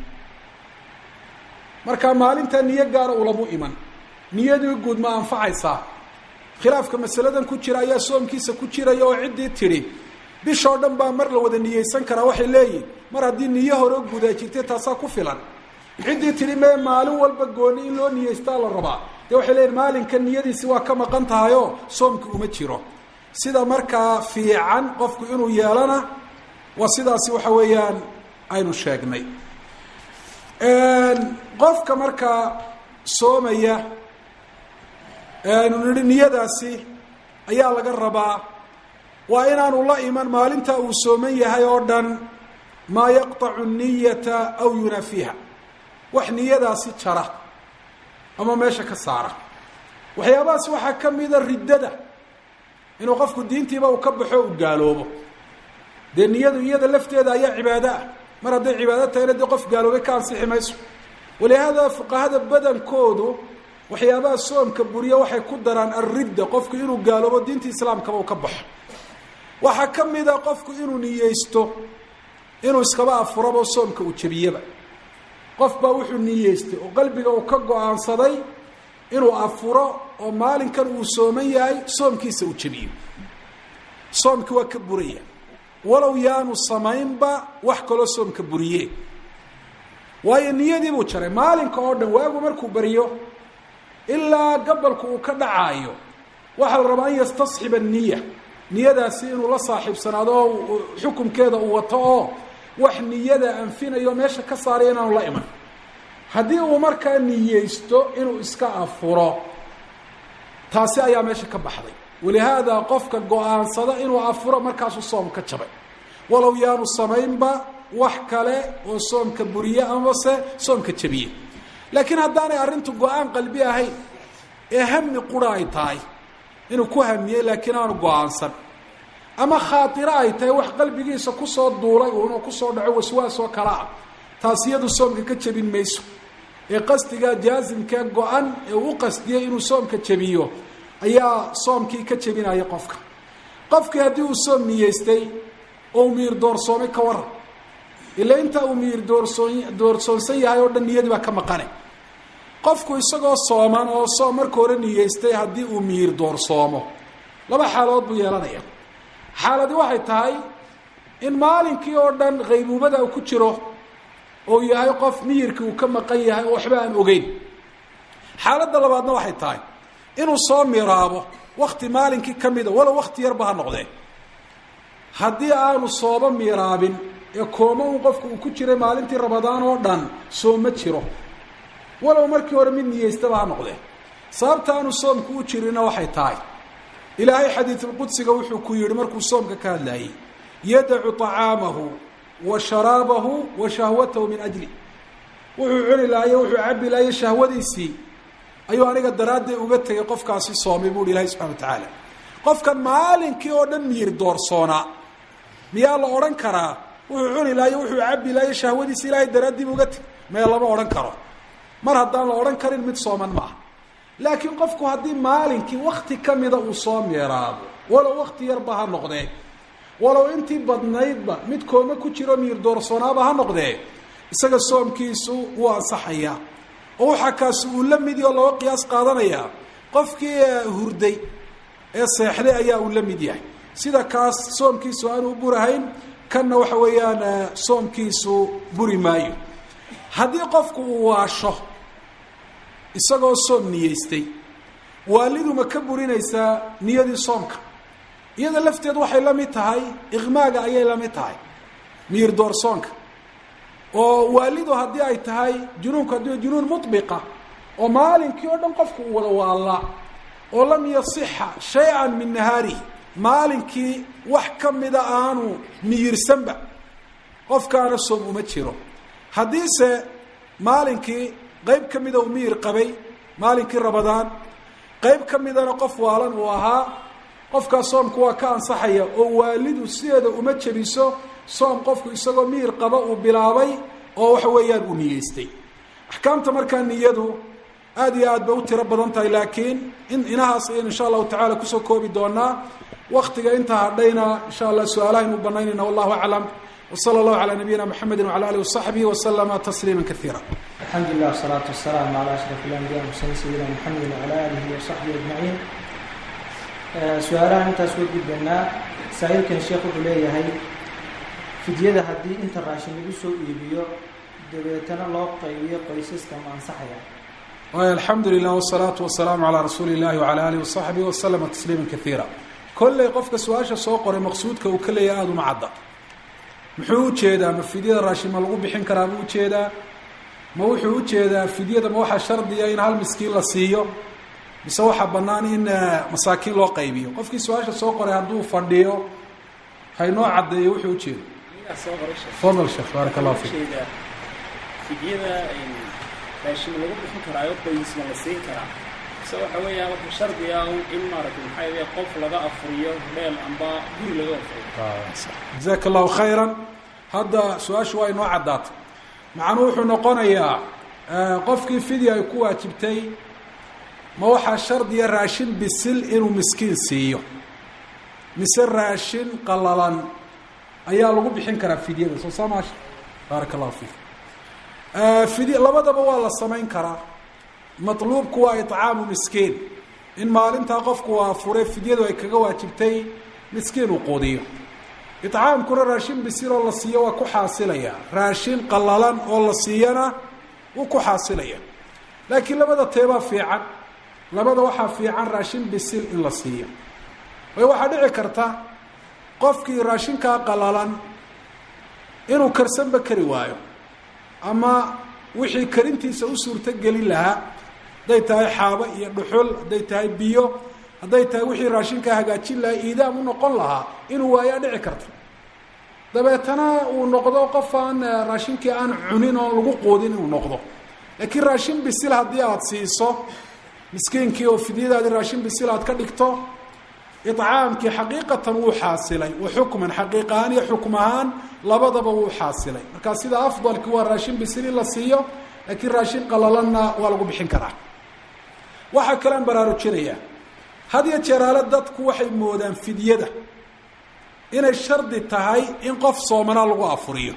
marka maalintaa niyo gaara ulamu iman niyadii guud ma anfacaysaa khilaafka masaladan ku jira ayaa soomkiisa ku jiraya oo ciddii tidhi bishoo dhan baa mar la wada niyeysan karaa waxay leeyihin mar haddii niyo hore gudaa jirtay taasaa ku filan ciddii tidhi mee maalin walba gooni in loo niyeystaa la rabaa dee waxay leeyihin maalinka niyadiisi waa ka maqan tahayoo soomki uma jiro sida markaa fiican qofku inuu yeelana waa sidaasi waxa weeyaan aynu sheegnay qofka markaa soomaya aynu nihi niyadaasi ayaa laga rabaa waa inaanu la iman maalinta uu sooman yahay oo dhan maa yaqطacu niyata aw yunaafiha wax niyadaasi jara ama meesha ka saara waxyaabahaas waxaa ka mida riddada inuu qofku diintiiba uu ka baxo u gaaloobo dee niyadu iyada lafteeda ayaa cibaado ah mar hadday cibaado tahayna dee qof gaaloobay ka ansixi mayso walihaada fuqahada badankoodu waxyaabaha soomka buriya waxay ku daraan alridda qofku inuu gaaloobo diinta islaamkaba uu ka baxo waxaa ka mida qofku inuu niyeysto inuu iskaba afurabo soomka uu jebiyaba qof baa wuxuu niyeystay oo qalbiga uu ka go-aansaday inuu afuro oo maalinkan uu sooman yahay soomkiisa uu jebiyo soomki waa ka buraya walow yaanu samaynba wax kaloo soomka buriye waayo niyadii buu jaray maalinka oo dhan waagu markuu baryo ilaa gabalku uu ka dhacaayo waxaa la rabaa an yastasxiba niya niyadaasi inuu la saaxiibsanaado oo xukumkeeda uu wato oo wax niyada anfinayo meesha ka saaray inaanu la iman haddii uu markaa niyeysto inuu iska afuro taasi ayaa meesha ka baxday walihaada qofka go-aansada inuu afuro markaasuu soom ka jabay walow yaanu samaynba wax kale oo soomka buriye amase soomka jabiye laakiin haddaanay arrintu go-aan qalbi ahayn ee hami qura ay tahay inuu ku hamiyey laakiin aanu go-aansan ama khaatiro ay tahay wax qalbigiisa kusoo duulay uunuu kusoo dhaco waswaas oo kale ah taas iyadu soomka ka jebin mayso ee qasdiga jaasimkee go-an ee uu u qasdiyey inuu soomka jebiyo ayaa soomkii ka jebinaya qofka qofkii haddii uu soom niyeystay oo u miir doorsoomay ka waran ila intaa uu miir doorsoon doorsoonsan yahay oo dhan niyadii baa ka maqane qofku isagoo sooman oo soom marka hore niyeystay haddii uu miir doorsoomo laba xaalood buu yeelanaya xaaladi waxay tahay in maalinkii oo dhan qaybuubada uu ku jiro oo yahay qof miyirkii uu ka maqan yahay oo waxba aan ogeyn xaaladda labaadna waxay tahay inuu soo miraabo wakti maalinkii ka mida walow wakti yarba ha noqdee haddii aanu sooba miraabin ee kooma un qofku uu ku jiray maalintii rabadaan oo dhan sooma jiro walow markii hore mid niyeystaba ha noqdee sababta aanu soomku u jirinna waxay tahay ilaahay xadiidulqudsiga wuxuu ku yihi markuu soomka ka hadlaayey yadacu طacaamahu wa sharaabahu wa shahwatahu min ajli wuxuu cuni lahaye wuxuu cabi lahaye shahwadiisii ayuu aniga daraadday uga tegay qofkaasi soomay bu uhi ilahay subxana wa tacaala qofkan maalinkii oo dhan miir doorsoonaa miyaa la odhan karaa wuxuu cuni lahaye wuxuu cabi lahaye shahwadiisi ilaahay daraaddiiba uga tegay mee lama odhan karo mar haddaan la odhan karin mid sooman maaha laakiin qofku haddii maalinkii wakti ka mida uu soo meeraabo walow wakti yarba ha noqdee walow intii badnaydba mid kooma ku jiro miir doorsoonaaba ha noqdee isaga soomkiisu wuu ansaxayaa oo waxaa kaasi uu la mid yaho looga qiyaas qaadanayaa qofkii hurday ee seexday ayaa uu la mid yahay sida kaas soomkiisu aanu u burahayn kanna waxa weeyaan soomkiisu buri maayo haddii qofku uu waasho isagoo soom niyeystay waalidu ma ka burinaysaa niyadii soomka iyada lafteed waxay la mid tahay iqmaaga ayay la mid tahay miir doorsoonka oo waalidu haddii ay tahay junuunku haddii junuun mubiqa oo maalinkii oo dhan qofku uu wada waallaa oo lam yasixa shay-an min nahaarihi maalinkii wax ka mida aanu miyirsanba qofkaana soom uma jiro haddiise maalinkii qayb ka mida uu miyir qabay maalinkii rabadaan qayb ka midana qof waalan uu ahaa qofkaas soomku waa ka ansaxaya oo waalidu sideeda uma jebiso soom qofku isagoo miyir qaba uu bilaabay oo waxa weeyaan uu niyeystay axkaamta markaa niyadu aada iyo aad bay u tiro badan tahay laakiin in inahaas ayaynu insha allahu tacala kusoo koobi doonaa waktiga intaa hadhayna insha allah su-aalahaynu u banaynayna wallahu aclam wsala allahu calaa nabiyina mxamedi wala alihi wasaxbihi waslama tasliima kaiira alxamdu lilah wasalaatu wasalaamu calaa ashraf ilambiya mursaliin sayidina maxamedi wacala aalihi wasaxbihi ajmaciin su-aalahan intaas way gudbanaa saa-iilkan sheekh wuxuu leeyahay fidyada haddii inta raashin lagu soo iibiyo dabeetana loo qaybiyo qoysaska ma ansaxaya waay alxamdu lilah wsalaatu wasalaamu calaa rasuuli illahi wala alihi wasaxbihi waslama tasliima kaiira kolley qofka su-aasha soo qoray maqsuudka uu ka leeyahay aada uma cadda muxuu ujeedaa ma fidyada raashin ma lagu bixin karaa ma ujeedaa ma wuxuu ujeedaa fidyada ma waxaa shardiya in hal miskiin la siiyo mise waxaa bannaan in masaakiin loo qaybiyo qofkii su-aasha soo qoray hadduu fadhiyo haynoo caddeeyo wuxuu ujeedo fadal sheekh baarak allahu fiik fidyada raashin lagu bixin karaayo qoysma la siin karaa mise waxa weeyaan wuxuu shardiga in maaragtay maxaa yidhaha qof laga afuriyo dheel amba guri laga afuriyo jazaaka allahu khayran hadda su-aashu waa inoo caddaatay macnuu wuxuu noqonayaa qofkii fidya ay ku waajibtay ma waxaa shardiya raashin bisil inuu miskiin siiyo mise raashin qalalan ayaa lagu bixin karaa fidyada soo saa maasha baaraka allahu fiik fidya labadaba waa la samayn karaa matluubku waa icaamu miskiin in maalintaa qofku waa fure fidyadu ay kaga waajibtay miskiin uu quudiyo icaamkuna raashin bisil oo la siiyo waa ku xaasilaya raashin qalalan oo la siiyana wuu ku xaasilaya laakiin labada teebaa fiican labada waxaa fiican raashin bisil in la siiyo way waxaa dhici karta qofkii raashinkaa qalalan inuu karsanba kari waayo ama wixii karintiisa u suurto gelin lahaa hadday tahay xaabo iyo dhuxul hadday tahay biyo hadday tahay wixii raashinkaa hagaajin lahaa iidaam u noqon lahaa inuu waayaa dhici karta dabeetana uu noqdo qof aan raashinkii aan cunin oon lagu quudin inuu noqdo laakiin raashin bisil haddii aada siiso miskiinkii oo fidyadaadii raashin bisil aad ka dhigto icaamkii xaqiiqatan wuu xaasilay wa xukman xaqiiq ahaan iyo xukm ahaan labadaba wuu xaasilay marka sida afdalki waa raashin bisil in la siiyo laakiin raashin qalalanna waa lagu bixin karaa waxaa kalean baraarujinaya had iyo jeeraale dadku waxay moodaan fidyada inay shardi tahay in qof soomanaa lagu afuriyo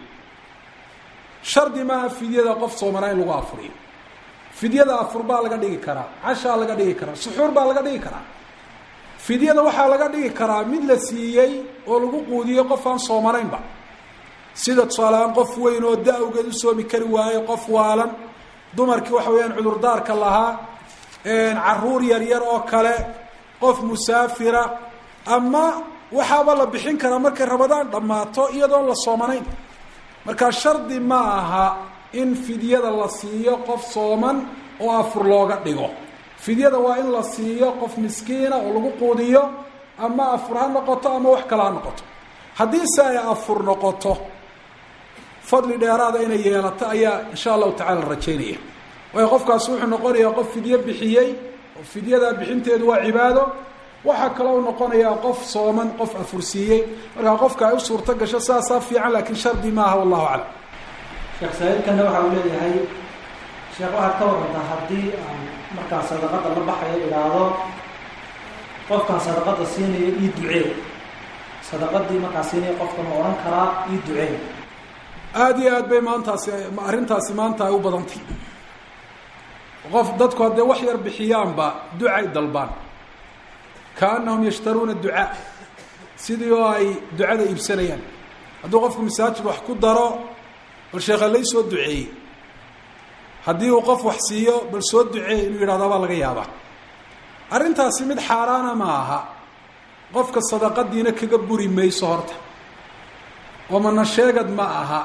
shardi maaha fidyada qof soomanaa in lagu afuriyo fidyada afur baa laga dhigi karaa cashaa laga dhigi karaa suxuur baa laga dhigi karaa fidyada waxaa laga dhigi karaa mid la siiyey oo lagu quudiyo qof aan soomanaynba sida tusaaleaan qof weyn oo da-awgeed u soomi kari waaye qof waalan dumarkii waxa weeyaan cudurdaarka lahaa caruur yaryar oo kale qof musaafira ama waxaaba la bixin karaa markay rabadaan dhammaato iyadoon la soomanayn marka shardi ma aha in fidyada la siiyo qof sooman oo afur looga dhigo fidyada waa in la siiyo qof miskiina oo lagu quudiyo ama afur ha noqoto ama wax kale ha noqoto haddii se ay afur noqoto fadli dheeraada inay yeelato ayaa insha allahu tacala rajaynaya waayo qofkaasi wuxuu noqonayaa qof fidyo bixiyey oo fidyadaa bixinteedu waa cibaado waxaa kaloo noqonayaa qof sooman qof afursiiyey markaa qofka ay u suurto gasho saasaa fiican laakiin shardi maaha wallahu aclam sheekh saaiilkana waxa uu leeyahay sheekh waxaad ka warantaa haddii aan markaan sadaqada la baxayo idhaahdo qofkaan sadaqada siinayo ii ducee sadaqadii markaan siinayo qofka ma odhan karaa ii ducee aada iyo aad bay maantaasi arrintaasi maanta ay u badantay qof dadku haddee wax yar bixiyaanba ducay dalbaan kaanahum yashtaruuna ducaa sidii oo ay ducada iibsanayaan hadduu qofku masaajid wax ku daro bal sheekha lay soo duceeyey haddii uu qof wax siiyo bal soo duceey inuu yidhahdo baa laga yaabaa arrintaasi mid xaaraana ma aha qofka sadaqadiina kaga buri mayso horta oo mana sheegad ma aha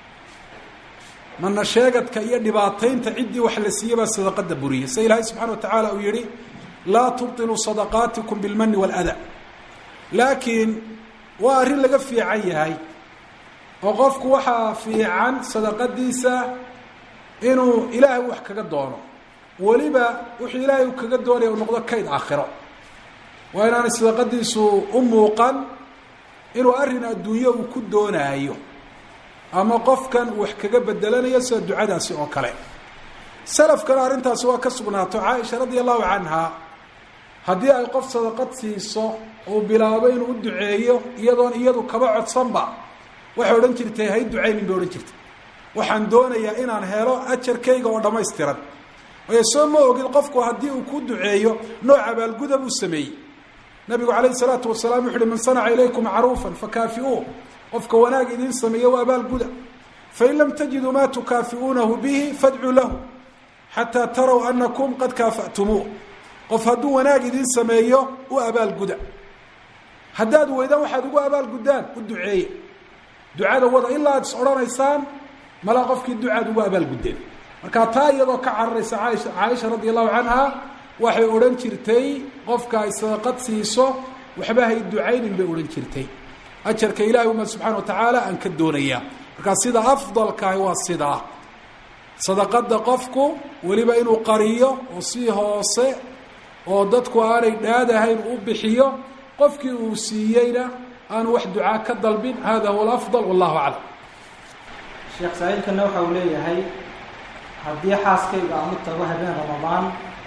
mana sheegadka iyo dhibaataynta ciddii wax la siiyey baa sadaqada buriyay sida ilaahay subxana wa tacaala uu yihi laa tubtiluu sadaqaatikum bilmani wاlada laakiin waa arrin laga fiican yahay oo qofku waxaa fiican sadaqadiisa inuu ilaahay wax kaga doono weliba wuxuu ilaahay u kaga doonaya u noqdo kayd aakhiro waa inaanay sadaqadiisu u muuqan inuu arrin adduunyo uu ku doonaayo ama qofkan wax kaga bedelanayo sida ducadaasi oo kale salafkana arrintaasi waa ka sugnaato caaisha radia allahu canha haddii ay qof sadaqad siiso uu bilaabo inuu u duceeyo iyadoon iyadu kaba codsanba waxay odhan jirtay hay ducaynin bay odhan jirtay waxaan doonayaa inaan helo ajarkayga oo dhammaystiran waayo soo ma ogid qofku haddii uu ku duceeyo nooc abaalguda buu sameeyey nabigu calayhi salaatu wasalaam wuxu uhi man sanaca ilaykum macruufan fakaafi'uu qofka wanaag idiin sameeya waa abaalguda fain lam tajiduu maa tukaafi'uunahu bihi fadcuu lahu xataa taraw anakum qad kaafa'tumuuh qof hadduu wanaag idiin sameeyo u abaalguda haddaad weydaan waxaad ugu abaalguddaan u duceeya ducada wada ilaa aad is odhanaysaan malaa qofkii ducaad ugu abaalguddeen marka taa iyadoo ka cararaysa caaisha caaisha radi allahu canha waxay odhan jirtay qofka ay sadaqad siiso waxba hay ducaynin bay odhan jirtay ajarka ilahi uma subxana wa tacaala aan ka doonayaa markaa sida afdalkahi waa sidaa sadaqada qofku weliba inuu qariyo oo si hoose oo dadku aanay dhaadahayn u bixiyo qofkii uu siiyeyna aanu wax ducaa ka dalbin hada huwa alafdal wallahu aclam sheekh saa-iilkana waxa uu leeyahay haddii xaaskayga aan u tago habeen ramadaan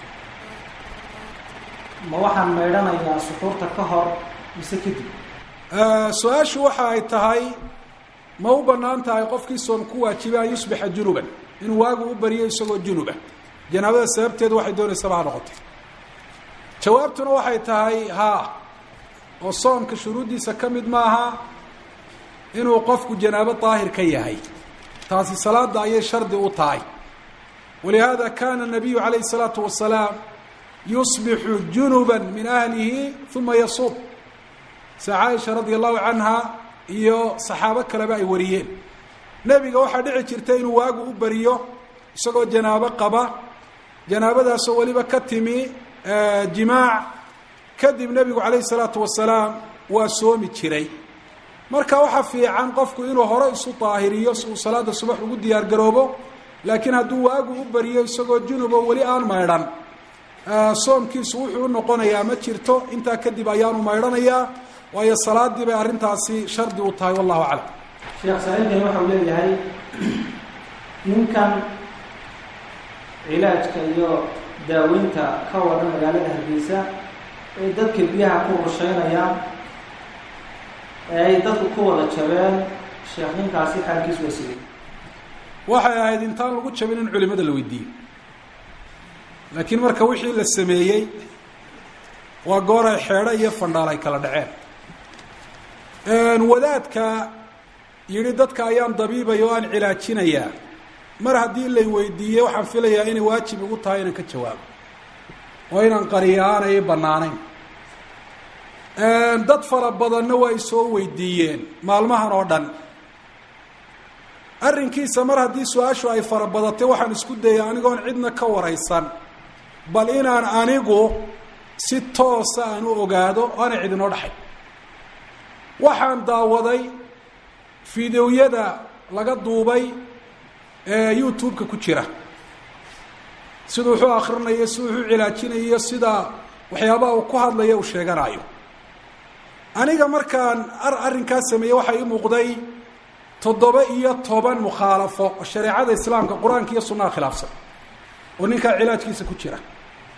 ma waxaan maydhanayaa suxuurta ka hor mise kadib su-aashu waxa ay tahay ma u banaan tahay qofkii soom ku waajiba an yusbixa junuban inuu waagu u bariyo isagoo junuba janaabada sababteedu waxay doonaysaba ha noqotay jawaabtuna waxay tahay haa oo soomka shuruuddiisa ka mid maaha inuu qofku janaabo daahir ka yahay taasi salaada ayay shardi u tahay walihaada kana nabiyu calayhi الsalaatu wasalaam yusbixu junuba min ahlihi uma yasuub sa caaisha radia allahu canha iyo saxaabo kaleba ay wariyeen nebiga waxaa dhici jirta inuu waagu u bariyo isagoo janaabo qaba janaabadaasoo weliba ka timi jimaac kadib nebigu calayhi salaatu wasalaam waa soomi jiray marka waxaa fiican qofku inuu hore isu daahiriyo si uu salaada subax ugu diyaar garoobo laakiin hadduu waagu u bariyo isagoo junubo weli aan maydhan soomkiisu wuxuu u noqonayaa ma jirto intaa kadib ayaanu maydhanayaa waayo salaadii bay arrintaasi shardi u tahay wallahu aclam sheekh saa-iilkani waxa uu leeyahay ninkan cilaajka iyo daaweynta ka waran magaalada hargeysa ee dadka biyaha ku rusheynayaan ee ay dadku ku wada jabeen sheekh ninkaasi xaalkiis waa sigay waxay ahayd intaan lagu jabin in culimada la weydiiyo laakiin marka wixii la sameeyey waa goor ay xeedho iyo fandhaal ay kala dhaceen wadaadka yidhi dadka ayaan dabiibaya oo aan cilaajinayaa mar haddii lay weydiiyey waxaan filayaa inay waajib igu tahay inaan ka jawaabo oo inaan qariyo aanay bannaanayn dad fara badanna waa isoo weydiiyeen maalmahan oo dhan arrinkiisa mar haddii su-aashu ay fara badatay waxaan isku dayay anigoon cidna ka waraysan bal inaan anigu si toosa aan u ogaado aanay cid inoo dhaxay waxaan daawaday fideoyada laga duubay ee youtube-ka ku jira siduu wuxuu akrinayo siduu wuxuu cilaajinayo sida waxyaabaha uu ku hadlayo uu sheeganayo aniga markaan ar arrinkaas sameeyey waxaa ii muuqday toddoba iyo toban mukhaalafo oo shareecada islaamka qur-aanka iyo sunnaha khilaafsan oo ninkaa cilaajkiisa ku jira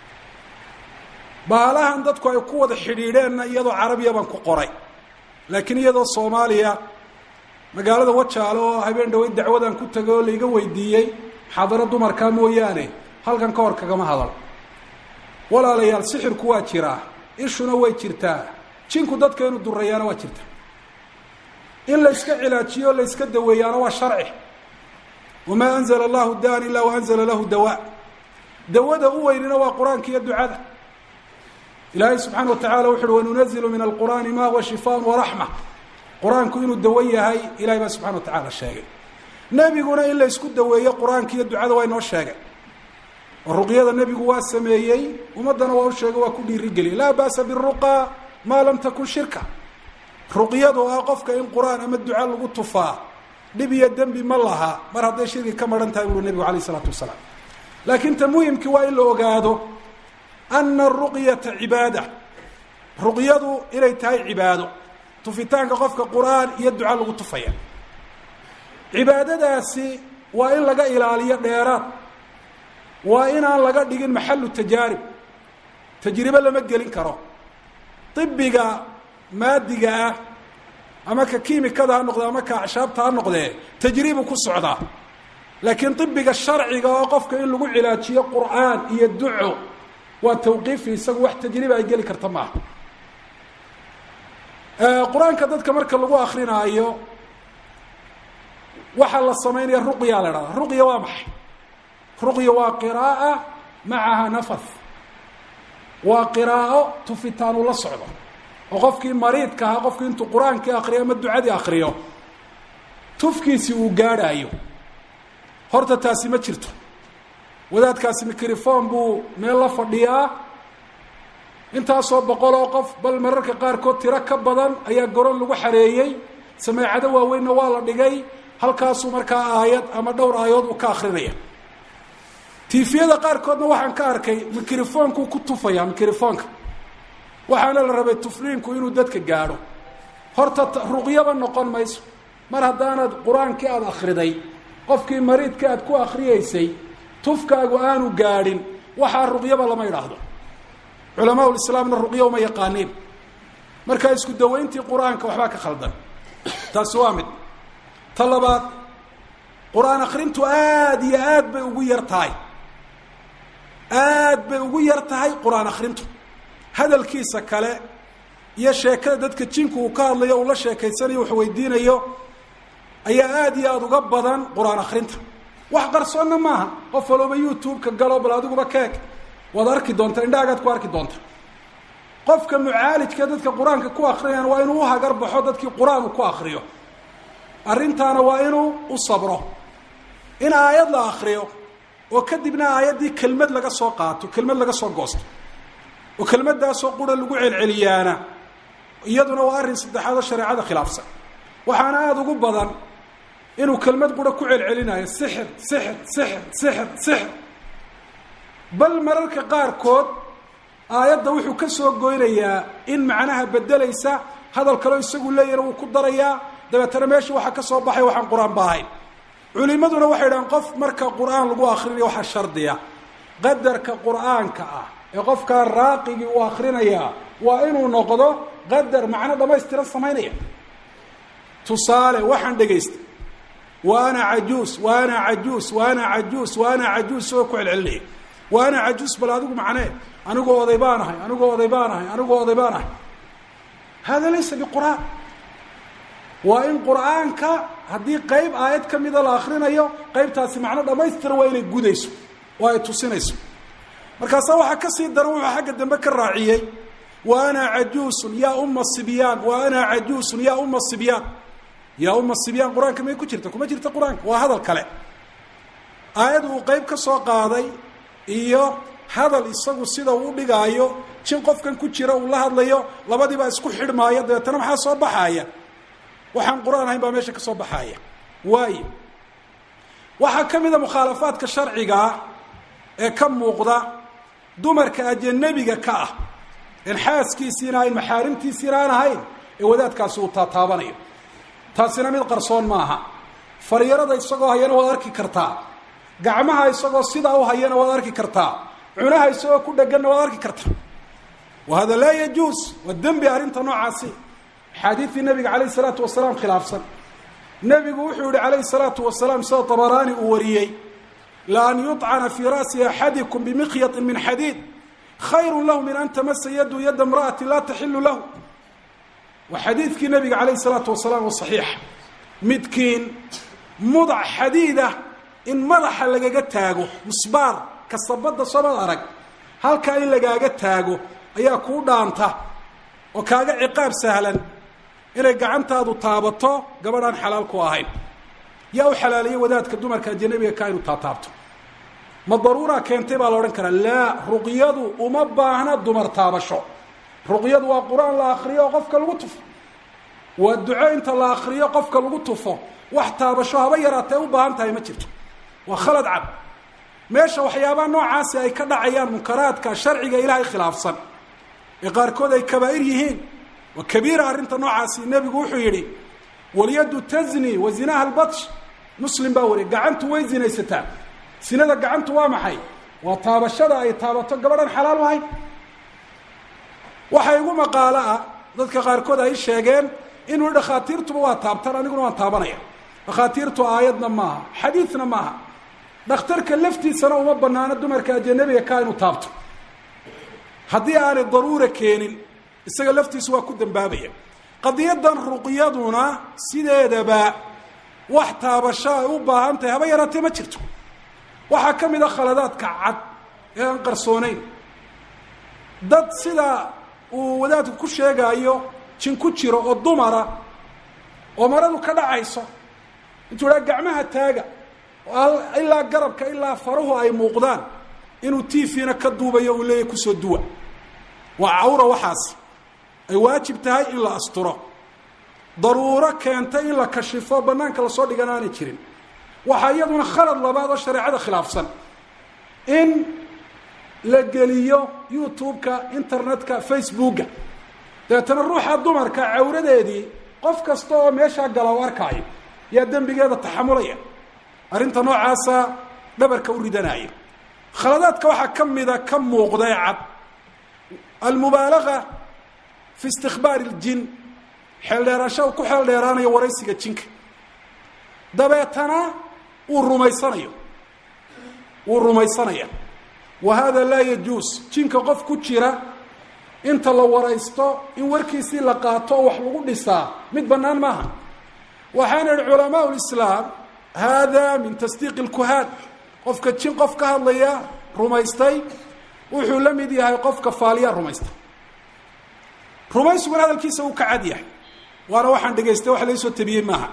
baalahan dadku ay ku wada xidhiidheenna iyadoo carabiya baan ku qoray laakiin iyadoo soomaaliya magaalada wajaale oo habeen dhaweyd dacwadan ku tagay oo laiga weydiiyey xaadaro dumarkaa mooyaane halkan ka hor kagama hadal walaalayaal sixirku waa jiraa ishuna way jirtaa jinku dadka inuu durayaana waa jirta in la yska cilaajiyo o la yska daweeyaana waa sharci wamaa anzala allahu daan ilaa waanzala lahu dawaa dawada u weynina waa qur-aanka iyo ducada ilaahay subxaana watacala wuxu uhi wanunazilu min alqur'aani ma huwa shifaan waraxma qur-aanku inuu dawo yahay ilahay baa subxana wa tacala sheegay nebiguna in la ysku daweeyo qur-aanka iyo ducada waa inoo sheegay oo ruqyada nebigu waa sameeyey ummaddana waa u sheegay waa ku dhiirigeliya laa ba'sa biruqa maa lam takun shirka ruqyadu ah qofka in qur-aan ama duca lagu tufaa dhib iyo dembi ma laha mar hadday shirki ka maran tahay buuri nebigu alayh isalaatu wasalaam laakiin ta muhimkii waa in la ogaado ana aruqyata cibaada ruqyadu inay tahay cibaado tufitaanka qofka qur-aan iyo duca lagu tufaya cibaadadaasi waa in laga ilaaliyo dheeraad waa inaan laga dhigin maxalu tajaarib tajribe lama gelin karo ibiga maadiga ah ama ka kiimikada ha noqde ama ka acshaabta ha noqdee tajribu ku socdaa laakiin ibiga sharciga oo qofka in lagu cilaajiyo qur'aan iyo duco waa tawqiifi isagu wax tajriba ay geli karta maaha qur-aanka dadka marka lagu akrinaayo waxaa la samaynaya ruqya la dhahda ruqya waa maxay ruqya waa qiraaa macaha nafas waa qiraa'o tufitaan ula socdo oo qofkii mariidka ahaa qofkii intuu qur-aankii akriyo ama ducadii akriyo tufkiisi uu gaadhaayo horta taasi ma jirto wadaadkaasi microphone buu meel la fadhiyaa intaasoo boqol oo qof bal mararka qaarkood tiro ka badan ayaa goron lagu xareeyey sameecado waaweynna waa la dhigay halkaasuu markaa aayad ama dhowr aayadood uu ka akrinaya tifiyada qaarkoodna waxaan ka arkay microfonkuu ku tufaya microfonka waxaana la rabay tufriinku inuu dadka gaadho horta ruqyaba noqon mayso mar haddaanad qur-aankii aada akriday qofkii mariidka aad ku akriyeysay tufkaagu aanu gaadhin waxaa ruqyaba lama idhaahdo culamaa lislaamna ruqyo uma yaqaaniin markaa isku dawayntii qur-aanka waxbaa ka khaldan taasi waa mid ta labaad qur-aan akrintu aada iyo aad bay ugu yar tahay aad bay ugu yar tahay qur-aan akrintu hadalkiisa kale iyo sheekada dadka jinku uu ka hadlayo uu la sheekaysanayo wax weydiinayo ayaa aada iyo aada uga badan qur-aan akrinta wax qarsoonna maaha qof walooba youtube-ka galo bal adiguba keeg waad arki doontaa indhahagaad ku arki doonta qofka mucaalijka dadka qur-aanka ku akrinayaan waa inuu uhagar baxo dadkii qur-aan uu ku akriyo arrintaana waa inuu u sabro in aayad la akriyo oo kadibna aayaddii kelmad laga soo qaato kelmad laga soo goosto oo kelmaddaasoo qura lagu celceliyaana iyaduna waa arrin saddexaad oo shareecada khilaafsan waxaana aada ugu badan inuu kelmad qura ku celcelinayo sixir sixir sixir sixir sixir bal mararka qaarkood aayadda wuxuu ka soo goynayaa in macnaha bedelaysa hadal kaleo isagu leeyahna wuu ku darayaa dabeetana meesha waxaa ka soo baxay waxaan qur-aan ba ahayn culimaduna waxay dhahaan qof marka qur-aan lagu akrinayo waxaa shardiya qadarka qur-aanka ah ee qofkaa raaqigii uu akrinayaa waa inuu noqdo qadar macno dhamaystiran samaynaya tusaale waxaan dhegaystay wa ana cajuus wa ana cajuus wa ana cajuus wa ana cajuus isagoo ku celcelinaya wa ana cajuus bal adigu macnee anigoo oday baan ahay anigoo oday baan ahay anigoo oday baan ahay hada laysa biqur'aan waa in qur'aanka haddii qeyb aayad ka mida la akrinayo qeybtaasi macno dhamaystira waa inay gudayso oo ay tusinayso markaasaa waxaa kasii daran wuxuu xagga dambe ka raaciyey wa ana cajuusun yaa uma sibyaan wa ana cajuusun yaa uma sibyaan yaa uma sibyaan qur-aanka may ku jirta kuma jirta qur-aanka waa hadal kale aayad uu qeyb ka soo qaaday iyo hadal isagu sida uu dhigaayo jin qofkan ku jira uu la hadlayo labadiibaa isku xidhmaaya dabeetana maxaa soo baxaaya waxaan qur-aan ahayn baa meesha ka soo baxaaya waayo waxaa ka mida mukhaalafaadka sharcigaa ee ka muuqda dumarka ajanabiga ka ah en xaaskiisiina ahayn maxaarimtiisiina aan ahayn ee wadaadkaasi uu taataabanayo taasina mid qarsoon maaha faryarada isagoo hayana waad arki kartaa gacmaha isagoo sidaa u hayana waad arki kartaa cunaha isagoo ku dheganna waad arki kartaa wa hada laa yajuus waa dembi arrinta noocaasi axaadiidii nabiga calayh isalaatu wasalaam khilaafsan nebigu wuxuu yihi calayhi salaatu wasalaam sida tabaraani uu wariyey la an yuطcana fii ra'si axadikum bimikyaطin min xadiid khayru lahu min an tamasa yadu yada imra'ati laa taxilu lahu waa xadiidkii nabiga calayh salaatu wasalaam oo saxiixa midkiin mudac xadiidah in madaxa lagaga taago musbaar kasabadda soomad arag halkaa in lagaaga taago ayaa kuu dhaanta oo kaaga ciqaab sahlan inay gacantaadu taabato gabadhaan xalaal ku ahayn yaa u xalaaliye wadaadka dumarka ajanabiga ka inu taataabto ma daruuraa keentay baa la odhan karaa laa ruqyadu uma baahna dumar taabasho ruqyadu waa qur-aan la akriyo oo qofka lagu tufo waa duco inta la akriyo qofka lagu tufo wax taabasho haba yaraatee u baahan tahay ma jirto waa khalad cad meesha waxyaabaha noocaasi ay ka dhacayaan munkaraadka sharciga ilaahay khilaafsan ee qaarkood ay kabaa'ir yihiin waa kabiira arrinta noocaasi nebigu wuxuu yidhi walyaddu tazni wa zinaha albatsh muslim baa wariya gacantu way zinaysataa sinada gacantu waa maxay waa taabashada ay taabato gabadhan xalaal ahayn waxa igu maqaalo ah dadka qaarkood ay sheegeen inuu dhakhaatiirtuba waa taabtaan aniguna waan taabanaya dhakhaatiirtu aayadna maaha xadiidna maaha dhakhtarka laftiisana uma banaano dumarka ajanabiga ka inuu taabto haddii aanay daruura keenin isaga laftiisu waa ku dambaabaya qadiyadan ruqyaduna sideedaba wax taabasho ay u baahan tahay haba yaraatee ma jirto waxaa ka mid a khaladaadka cad ee aan qarsooneyn dad sida uu wadaadku ku sheegaayo jin ku jiro oo dumara oo maradu ka dhacayso intuu dhaa gacmaha taaga ilaa garabka ilaa faruhu ay muuqdaan inuu tvna ka duubayo uu leeyahy kusoo duwa waa cawra waxaas ay waajib tahay in la asturo daruuro keentay in la kashifo banaanka lasoo dhigan aanay jirin waxaa iyaduna khalad labaad oo shareecada khilaafsan in la geliyo youtube-ka internet-ka facebooka dabeetana ruuxa dumarka cawradeedii qof kasta oo meeshaa gala u arkaayo yaa dembigeeda taxamulaya arrinta noocaasa dhabarka u ridanaya khaladaadka waxaa ka mida ka muuqday cad almubaalaga fi istikbaari اljin xeeldheerasha ku xeel dheeraanayo waraysiga jinka dabeetana uu rumaysanayo wuu rumaysanaya wa hada laa yajuus jinka qof ku jira inta la waraysto in warkiisii la qaato oo wax lagu dhisaa mid bannaan maaha waxaana ihi culamaa lislaam hada min tasdiiqi اlkuhaan qofka jin qof ka hadlaya rumaystay wuxuu la mid yahay qofka faaliya rumaysta rumaysiguna hadalkiisa uu ka cad yahay waana waxaan dhegaystay wax laysoo tabiyey maaha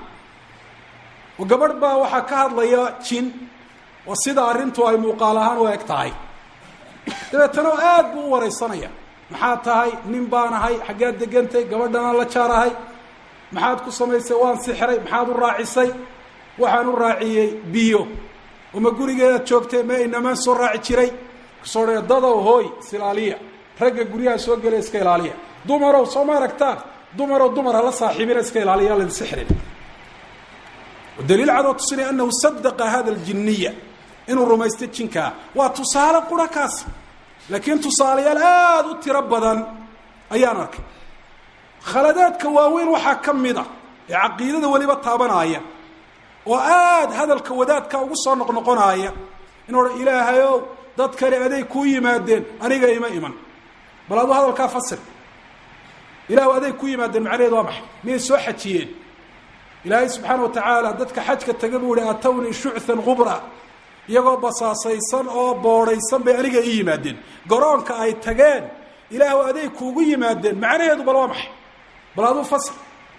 oo gabadh baa waxaa ka hadlaya jin oo sida arrintu ay muuqaal ahaan u eg tahay dabeetana aad buu u waraysanaya maxaad tahay nin baan ahay xaggaad degantay gabadhanaan la jaar ahay maxaad ku samaysay waan sixray maxaad u raacisay waxaan u raaciyey biyo oma gurigeedaad joogtay ma inamaan soo raaci jiray kusoo dhe dadow hooy isilaaliya ragga guryaha soo gelaya iska ilaaliya dumarow soo ma aragtaan dumarow dumar hala saaxiibina iska ilaaliya la sixrin daliil cadoo tusinaya anahu sadaqa hada aljiniya inuu rumaystay jinkaa waa tusaale qura kaas laakiin tusaalayaal aada u tiro badan ayaan arkay khaladaadka waaweyn waxaa ka mid a ee caqiidada weliba taabanaya oo aada hadalka wadaadka ugu soo noqnoqonaaya in odhan ilaahayow dad kale aday kuu yimaadeen aniga ima iman bal aduu hadalkaa fasir ilahu aday ku yimaadeen macnaheed waa maxay miyay soo xajiyeen ilaahay subxaana wa tacaala dadka xajka taga buu ihi atawnii shuchan qubra iyagoo basaasaysan oo boodhaysan bay aniga ii yimaadeen garoonka ay tageen ilaahu aday kuugu yimaadeen macnaheedu bal waa maxay bal aduu fasir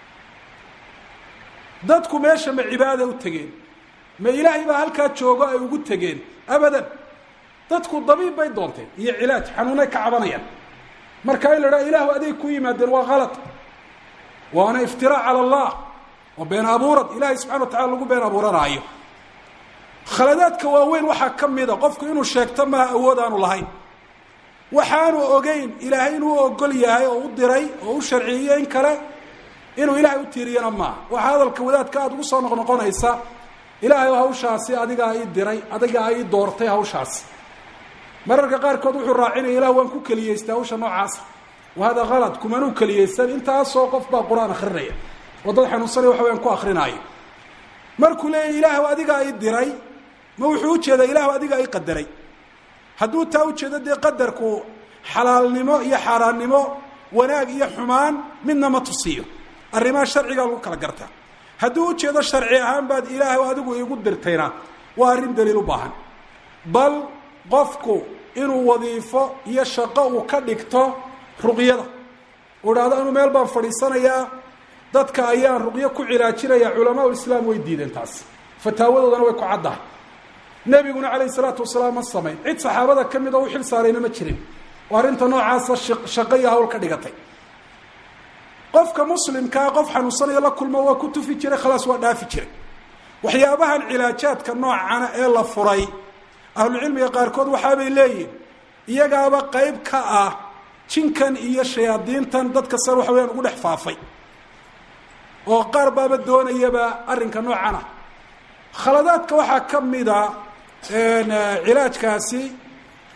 dadku meesha ma cibaada u tegeen ma ilaahay baa halkaa joogo ay ugu tegeen abadan dadku dabiib bay doonteen iyo cilaaj xanuunay ka cabanayaan marka in la dhaha ilaahu aday ku yimaadeen waa kalad waana iftiraac cala allah waa been abuurad ilaahay subxana wa tacala lagu been abuuranaayo khaladaadka waaweyn waxaa ka mida qofku inuu sheegto maha awood aanu lahayn waxaanu ogeyn ilaahay inuu ogol yahay oo u diray oo u sharciyiyo in kale inuu ilaahay u tiiriyana maaha waxaa hadalka wadaadka aada ugu soo noqnoqonaysa ilaahay oo hawshaasi adigaa ii diray adigaa ii doortay hawshaasi mararka qaarkood wuxuu raacinaya ilah waan ku keliyeystay hawsha noocaasa wa hada kalad kumanuu keliyeysan intaasoo qof baa qur-aan akrinaya oo dad xanuunsanaya waxa wayaan ku akrinaayo markuu leeyahy ilaahu adigaa ii diray ma wuxuu ujeedaa ilaahu adigaa ii qadaray hadduu taa ujeedo dee qadarku xalaalnimo iyo xaaraannimo wanaag iyo xumaan midna ma tusiyo arrimaha sharcigaa lagu kala gartaa hadduu ujeedo sharci ahaan baad ilaahay adigu iigu dirtayna waa arrin daliil u baahan bal qofku inuu wadiifo iyo shaqo uu ka dhigto ruqyada uu idhahdo anuu meel baan fadhiisanayaa dadka ayaan ruqyo ku cilaajinaya culamaa islaam way diideen taas fataawadoodana way ku caddahay nebiguna calayhi salaatu wasalaam ma samayn cid saxaabada ka mid oo u xil saarayna ma jirin oo arrinta noocaasa shaqo iyo hawl ka dhigatay qofka muslimkaa qof xanuunsanaya la kulmo waa ku tufi jiray khalaas waa dhaafi jiray waxyaabahan cilaajaadka noocana ee la furay ahlucilmiga qaarkood waxaabay leeyihin iyagaaba qeyb ka ah jinkan iyo shayaadiintan dadka san waxa weyaan ugu dhex faafay oo qaar baaba doonayaba arrinka noocan ah khaladaadka waxaa ka mida cilaajkaasi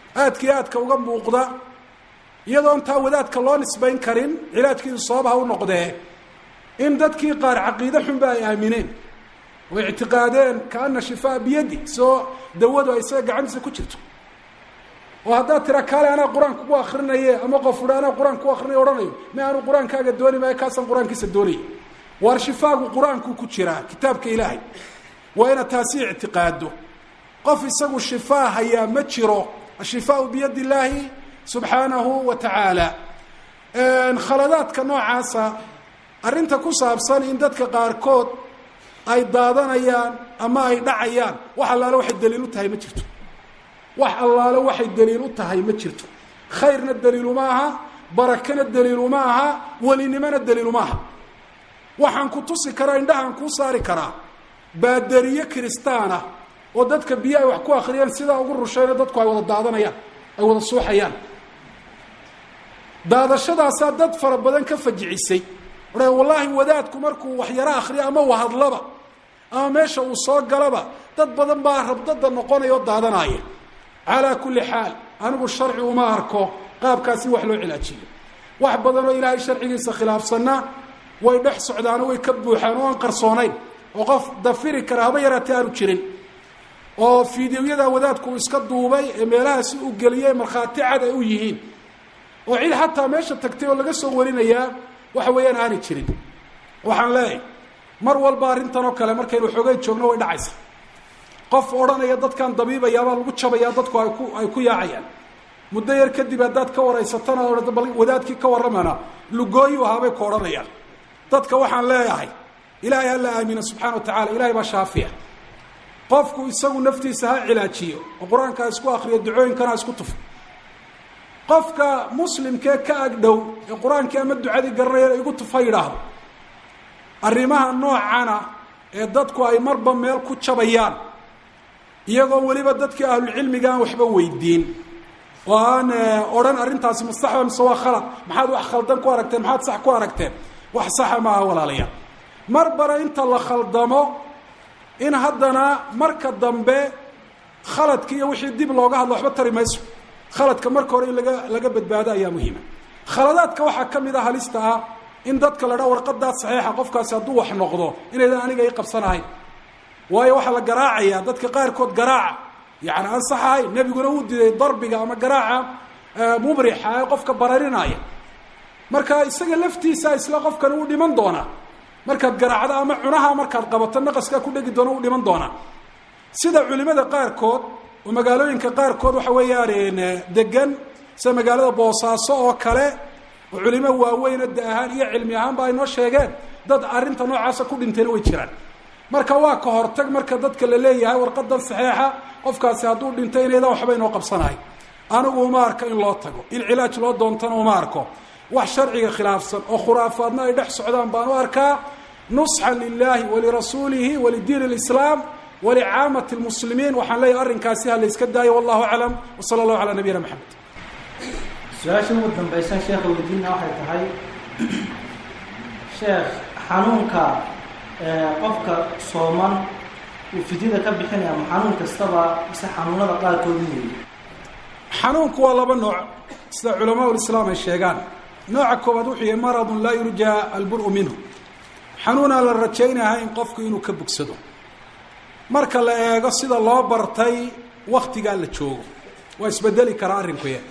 aadka iyo aadka uga muuqda iyadoon taa wadaadka loo nisbayn karin cilaajkiisu sababaha u noqdee in dadkii qaar caqiide xunba ay aamineen oo ictiqaadeen kaana shifaa biyadi soo dawadu ay isaga gacantiisa ku jirto oo haddaad tira kaale anaa qur-aanka ku akrinaye ama qof udha anaa qur-aanka ku akrinay ohanayo ma aanu qur-aankaaga dooni maayo kaasaan qur-aankiisa doonaya waar shifaagu qur-aanku ku jiraa kitaabka ilaahay waa inaad taasi ictiqaado qof isagu shifaa hayaa ma jiro ashifaau biyadi illaahi subxaanahu wa tacaala khaladaadka noocaasa arrinta ku saabsan in dadka qaarkood ay daadanayaan ama ay dhacayaan wax allaale waxay daliil u tahay ma jirto wax allaale waxay daliil u tahay ma jirto khayrna daliiluma aha barakana daliiluma aha welinimona daliiluma aha waxaan ku tusi karaa indhahaan kuu saari karaa baadariye kiristaana oo dadka biyo ay wax ku akriyaan sidaa ugu rushayno dadku ay wada daadanayaan ay wada suuxayaan daadashadaasaa dad fara badan ka fajicisay odha wallaahi wadaadku markuu waxyaro akriyo ama wahadlaba ama meesha uu soo galaba dad badan baa rabdada noqonaya oo daadanaya calaa kulli xaal anigu sharci uma arko qaabkaasi wax loo cilaajiyo wax badan oo ilaahay sharcigiisa khilaafsanna way dhex socdaano way ka buuxaan oo aan qarsoonayn oo qof dafiri kara haba yaraatee aanu jirin oo fideoyada wadaadku uu iska duubay ee meelahaasi u geliyey markhaati cad ay u yihiin oo cid xataa meesha tagtay oo laga soo warinayaa waxa weeyaan aanay jirin waxaan leeyahay mar walba arrintan oo kale markaynu xoogay joogno way dhacaysa qof odhanaya dadkan dabiibayaabaa lagu jabayaa dadku ay ku ay ku yaacayaan muddo yar kadib haddaad ka waraysatana o bal wadaadkii ka warramana lugooyu ahaabay ku odhanayaan dadka waxaan leeyahay ilaahay ha la aamina subxana wa tacala ilahay baa shaafiya qofku isagu naftiisa ha cilaajiyo oo qur-aanka ha isku akriyo ducooyinkana ha isku tufo qofka muslimkee ka agdhow ee qur-aankii ama ducadii garanaya igu tuf ha yidhaahdo arrimaha noocana ee dadku ay marba meel ku jabayaan iyagoo weliba dadkii ahlulcilmiga aan waxba weydiin oo aan odhan arrintaasi mustaxba mise waa khalad maxaad wax khaldan ku aragteen maxaad sax ku aragteen wax saxa maaha walaalayaal mar bara inta la khaldamo in haddana marka dambe khaladki iyo wixii dib looga hadlo waxba tari mayso khaladka marka hore in laga laga badbaado ayaa muhiima khaladaadka waxaa ka mid a halista ah in dadka la dhaa warqadaa saxiixa qofkaasi hadduu wax noqdo inaydan aniga i qabsanahayn waayo waxaa la garaacayaa dadka qaarkood garaaca yani aan sax ahayn nebiguna uu diday darbiga ama garaaca mubrixa ee qofka bararinaya marka isaga laftiisa isla qofkani uu dhiman doonaa markaad garaacdo ama cunaha markaad qabato naqaskaa ku dhegi doona uu dhiman doonaa sida culimada qaarkood oo magaalooyinka qaarkood waxa weeyaan degan sida magaalada boosaaso oo kale oo culimo waaweyna da ahaan iyo cilmi ahaanba ay noo sheegeen dad arrinta noocaasa ku dhintayna way jiraan marka waa ka hortag marka dadka la leeyahay warqadan saxeixa qofkaasi hadduu dhintay inaydan waxba inoo qabsanahay anigu uma arko in loo tago in cilaaj loo doontana uma arko wax sharciga khilaafsan oo khuraafaadna ay dhex socdaan baan u arkaa nusxan lilahi walirasuulihi walidiin اlislaam walicaamati lmuslimiin waxaan leeyahay arrinkaasi ha la iska daayo wallahu aclam wsala allahu calaa nabiyina maxamed su-aasha ugu dambaysa sheekha weydiina waxay tahay sheekh xanuunka qofka sooman uu fidyada ka bixinaya ma xanuun kastaba mise xanuunada qaarkood weeye xanuunku waa laba nooc sida culamaa lislaam ay sheegaan nooca koowaad wuxuu yahay maradun laa yurjaa albur-u minhu xanuunaan la rajaynahayn qofku inuu ka bogsado marka la eego sida loo bartay waktigaa la joogo waa isbedeli karaa arrinkuya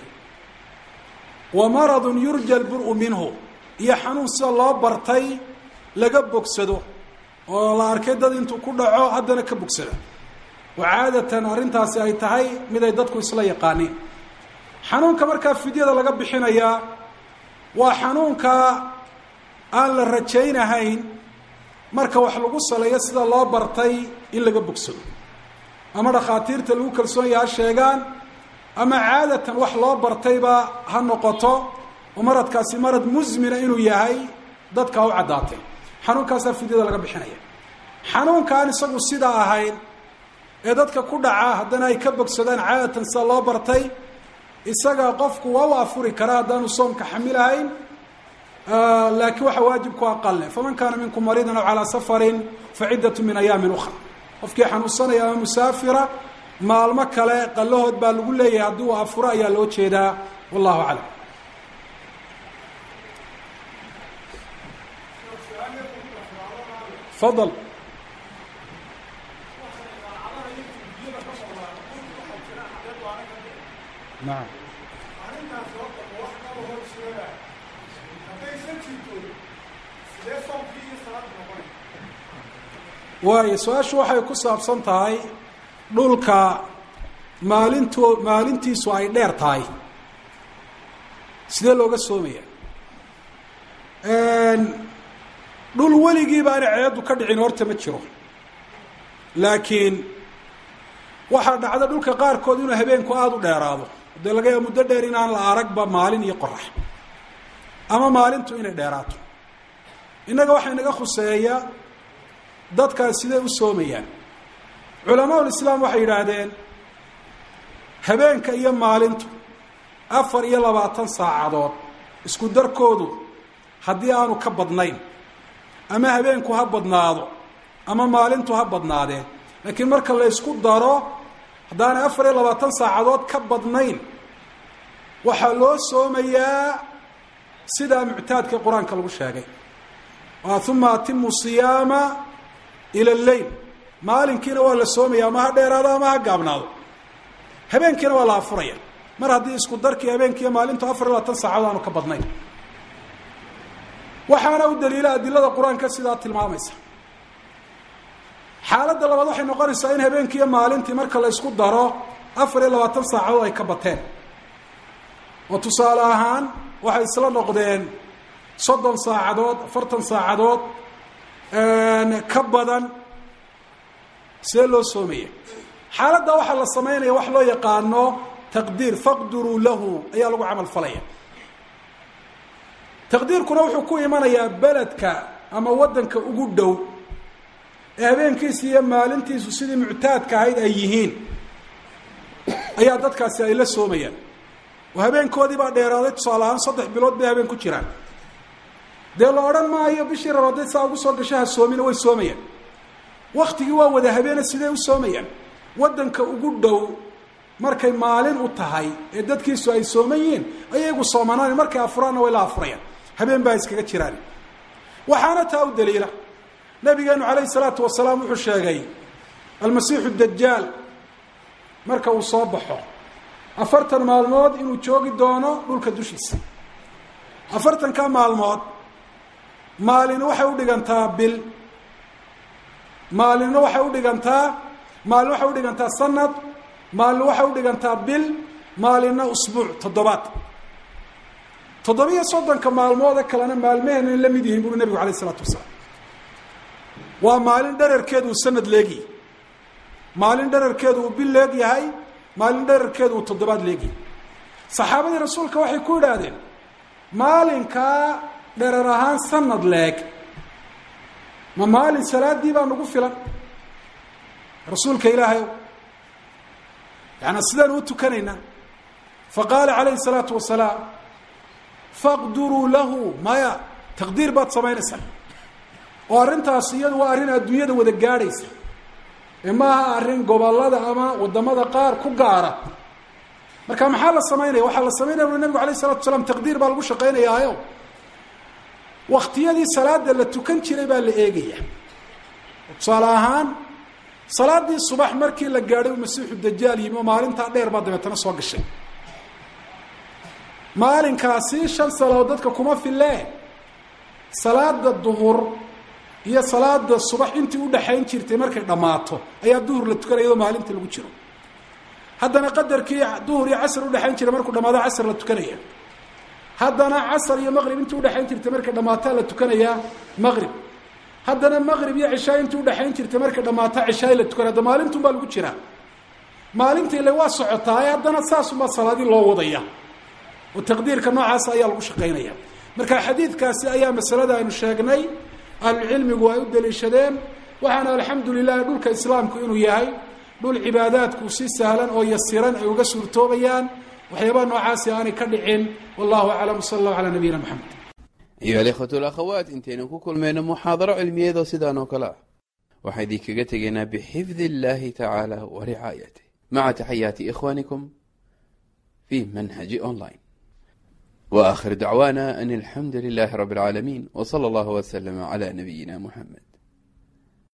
wa maradun yurja albur-u minhu iyo xanuun sida loo bartay laga bogsado oo la arkay dad intuu ku dhaco haddana ka bogsada oo caadatan arrintaasi ay tahay mid ay dadku isla yaqaaniin xanuunka markaa fidyada laga bixinayaa waa xanuunka aan la rajaynahayn marka wax lagu saleeyo sida loo bartay in laga bogsado ama dhakhaatiirta lagu kalsoon yaha sheegaan ama caadatan wax loo bartayba ha noqoto oo maradkaasi marad musmina inuu yahay dadka u caddaatay xanuunkaasaa fidyada laga bixinaya xanuunka aan isagu sidaa ahayn ee dadka ku dhaca haddana ay ka bogsadaan caadatan sida loo bartay isaga qofku waa u afuri karaa haddaanu soomka xamilahayn laakiin waxaa waajibku aqale faman kaana minkum mariidan aw calaa safarin faciddatu min ayaamin ukra qofkii xanuunsanaya ama musaafira maalmo kale qallahood baa lagu leeyahay haddii uu afuro ayaa loo jeedaa wallahu aclam fadal nacam waayo su-aashu waxay ku saabsan tahay dhulka maalinto maalintiisu ay dheer tahay sidee looga soomaya dhul weligiiba ana ceeddu ka dhicin horta ma jiro laakiin waxaa dhacda dhulka qaarkood inuu habeenku aada u dheeraado dee laga yaaba muddo dheer inaan la aragba maalin iyo qorax ama maalintu inay dheeraato innaga waxaa inaga khuseeya dadkaas sidee u soomayaan culamaa ulislaam waxay yidhaahdeen habeenka iyo maalintu afar iyo labaatan saacadood isku darkoodu haddii aanu ka badnayn ama habeenku ha badnaado ama maalintu ha badnaadeen laakiin marka la ysku daro haddaanay afar iyo labaatan saacadood ka badnayn waxaa loo soomayaa sidaa muctaadka qur-aanka lagu sheegay uma atimu siyaama ila lleyl maalinkiina waa la soomaya ama ha dheeraado ama ha gaabnaado habeenkiina waa la afuraya mar haddii isku darkii habeenkiiyo maalintu afar iyo labaatan saacadood aanu ka badnayn waxaana u daliila adilada qur-aanka sidaa tilmaamaysa xaaladda labaad waxay noqonaysaa in habeenkiiyo maalintii marka la ysku daro afar iyo labaatan saacadood ay ka bateen oo tusaale ahaan waxay isla noqdeen soddon saacadood afartan saacadood ka badan see loo soomaya xaaladda waxaa la samaynaya wax loo yaqaano taqdiir faqduruu lahu ayaa lagu camal falaya taqdiirkuna wuxuu ku imanayaa beledka ama waddanka ugu dhow ee habeenkiisu iyo maalintiisu sidii muctaadka ahayd ay yihiin ayaa dadkaasi ay la soomayaan oo habeenkoodii baa dheeraaday tusaale ahaan saddex bilood bay habeen ku jiraan dee la odhan maayo bishii rabadeed saa ugu soo gashaha soomina way soomayaan waktigii waa wada habeene sidee u soomayaan waddanka ugu dhow markay maalin u tahay ee dadkiisu ay sooman yihiin ayagu soomanaan markay afuraanna way la afurayaan habeen baa iskaga jiraan waxaana taa u daliila nabigeenu calayhi salaatu wasalaam wuxuu sheegay almasiixu dajaal marka uu soo baxo afartan maalmood inuu joogi doono dhulka dushiisa afartanka maalmood maalin waxay u dhigantaa bil maalinna waxay u dhigantaa maalin waxay u dhigantaa sanad maalin waxay u dhigantaa bil maalinna usbuuc toddobaad toddobiyo soddonka maalmoode kalena maalmaheenay la mid yihiin buuri nebigu alayh isalaatu wasalaam waa maalin dherarkeedu uu sanad leegyahay maalin dherarkeedu uu bil leeg yahay maalin dherarkeedu uu toddobaad leegyahay saxaabadii rasuulka waxay ku yidhaahdeen maalinkaa dherar ahaan sanad leeg ma maalin salaadii baa nagu filan rasuulka ilaahay yaani sidaan u tukanaynaa faqaala calayhi salaatu wasalaam faqduruu lahu maya taqdiir baad samaynaysaa oo arrintaas iyadu waa arrin adduunyada wada gaadhaysa ee maaha arrin gobollada ama waddamada qaar ku gaara marka maxaa la samaynaya waxaa la samaynaya ui nabigu alayh isalatu wasalaam taqdiir baa lagu shaqaynayaayo waktiyadii salaada la tukan jiray baa la eegaya tusaale ahaan salaadii subax markii la gaadhay uu masiixu dajaal yimi oo maalintaa dheer baa dabeetana soo gashay maalinkaasi shan salaadood dadka kuma filee salaada duhur iyo salaada subax intii udhaxayn jirtay markay dhammaato ayaa duhur la tukanaya iyadoo maalinta lagu jiro haddana qadarkii duhur iyo casr udhaxayn jiray markuu dhamaado casr la tukanaya haddana casr iyo maqrib intii udhaxayn jirtay markay dhammaataa la tukanayaa maqrib haddana maqrib iyo cishaa intii udhaxayn jirtay markay dhammaataa cishaay la tukanaya hadda maalintun baa lagu jiraa maalinta ile waa socotaa haddana saasunbaa salaadii loo wadaya oo taqdiirka noocaas ayaa lagu shaqaynaya marka xadiidkaasi ayaa masalada aynu sheegnay ahlucilmigu ay u daliishadeen waxaana alxamdu lilahi dhulka islaamku inuu yahay dhul cibaadaadku si sahlan oo yasiran ay uga suurtoobayaan waxyaabaha noocaasi aanay ka dhicin wallahu aclam sala allahu calaa nabiyina maxamed ayuha alikhwatu alakhawaat intaynu ku kulmayno muxaadaro cilmiyeedoo sidaan oo kale ah waxaan idinkaga tegaynaa bixifdi illaahi tacaala wa ricaayatih مع تحيات إخوانكم في منهج أونلاين وآخر دعوانا أن الحمد لله رب العالمين وصلى الله وسلم على نبينا محمد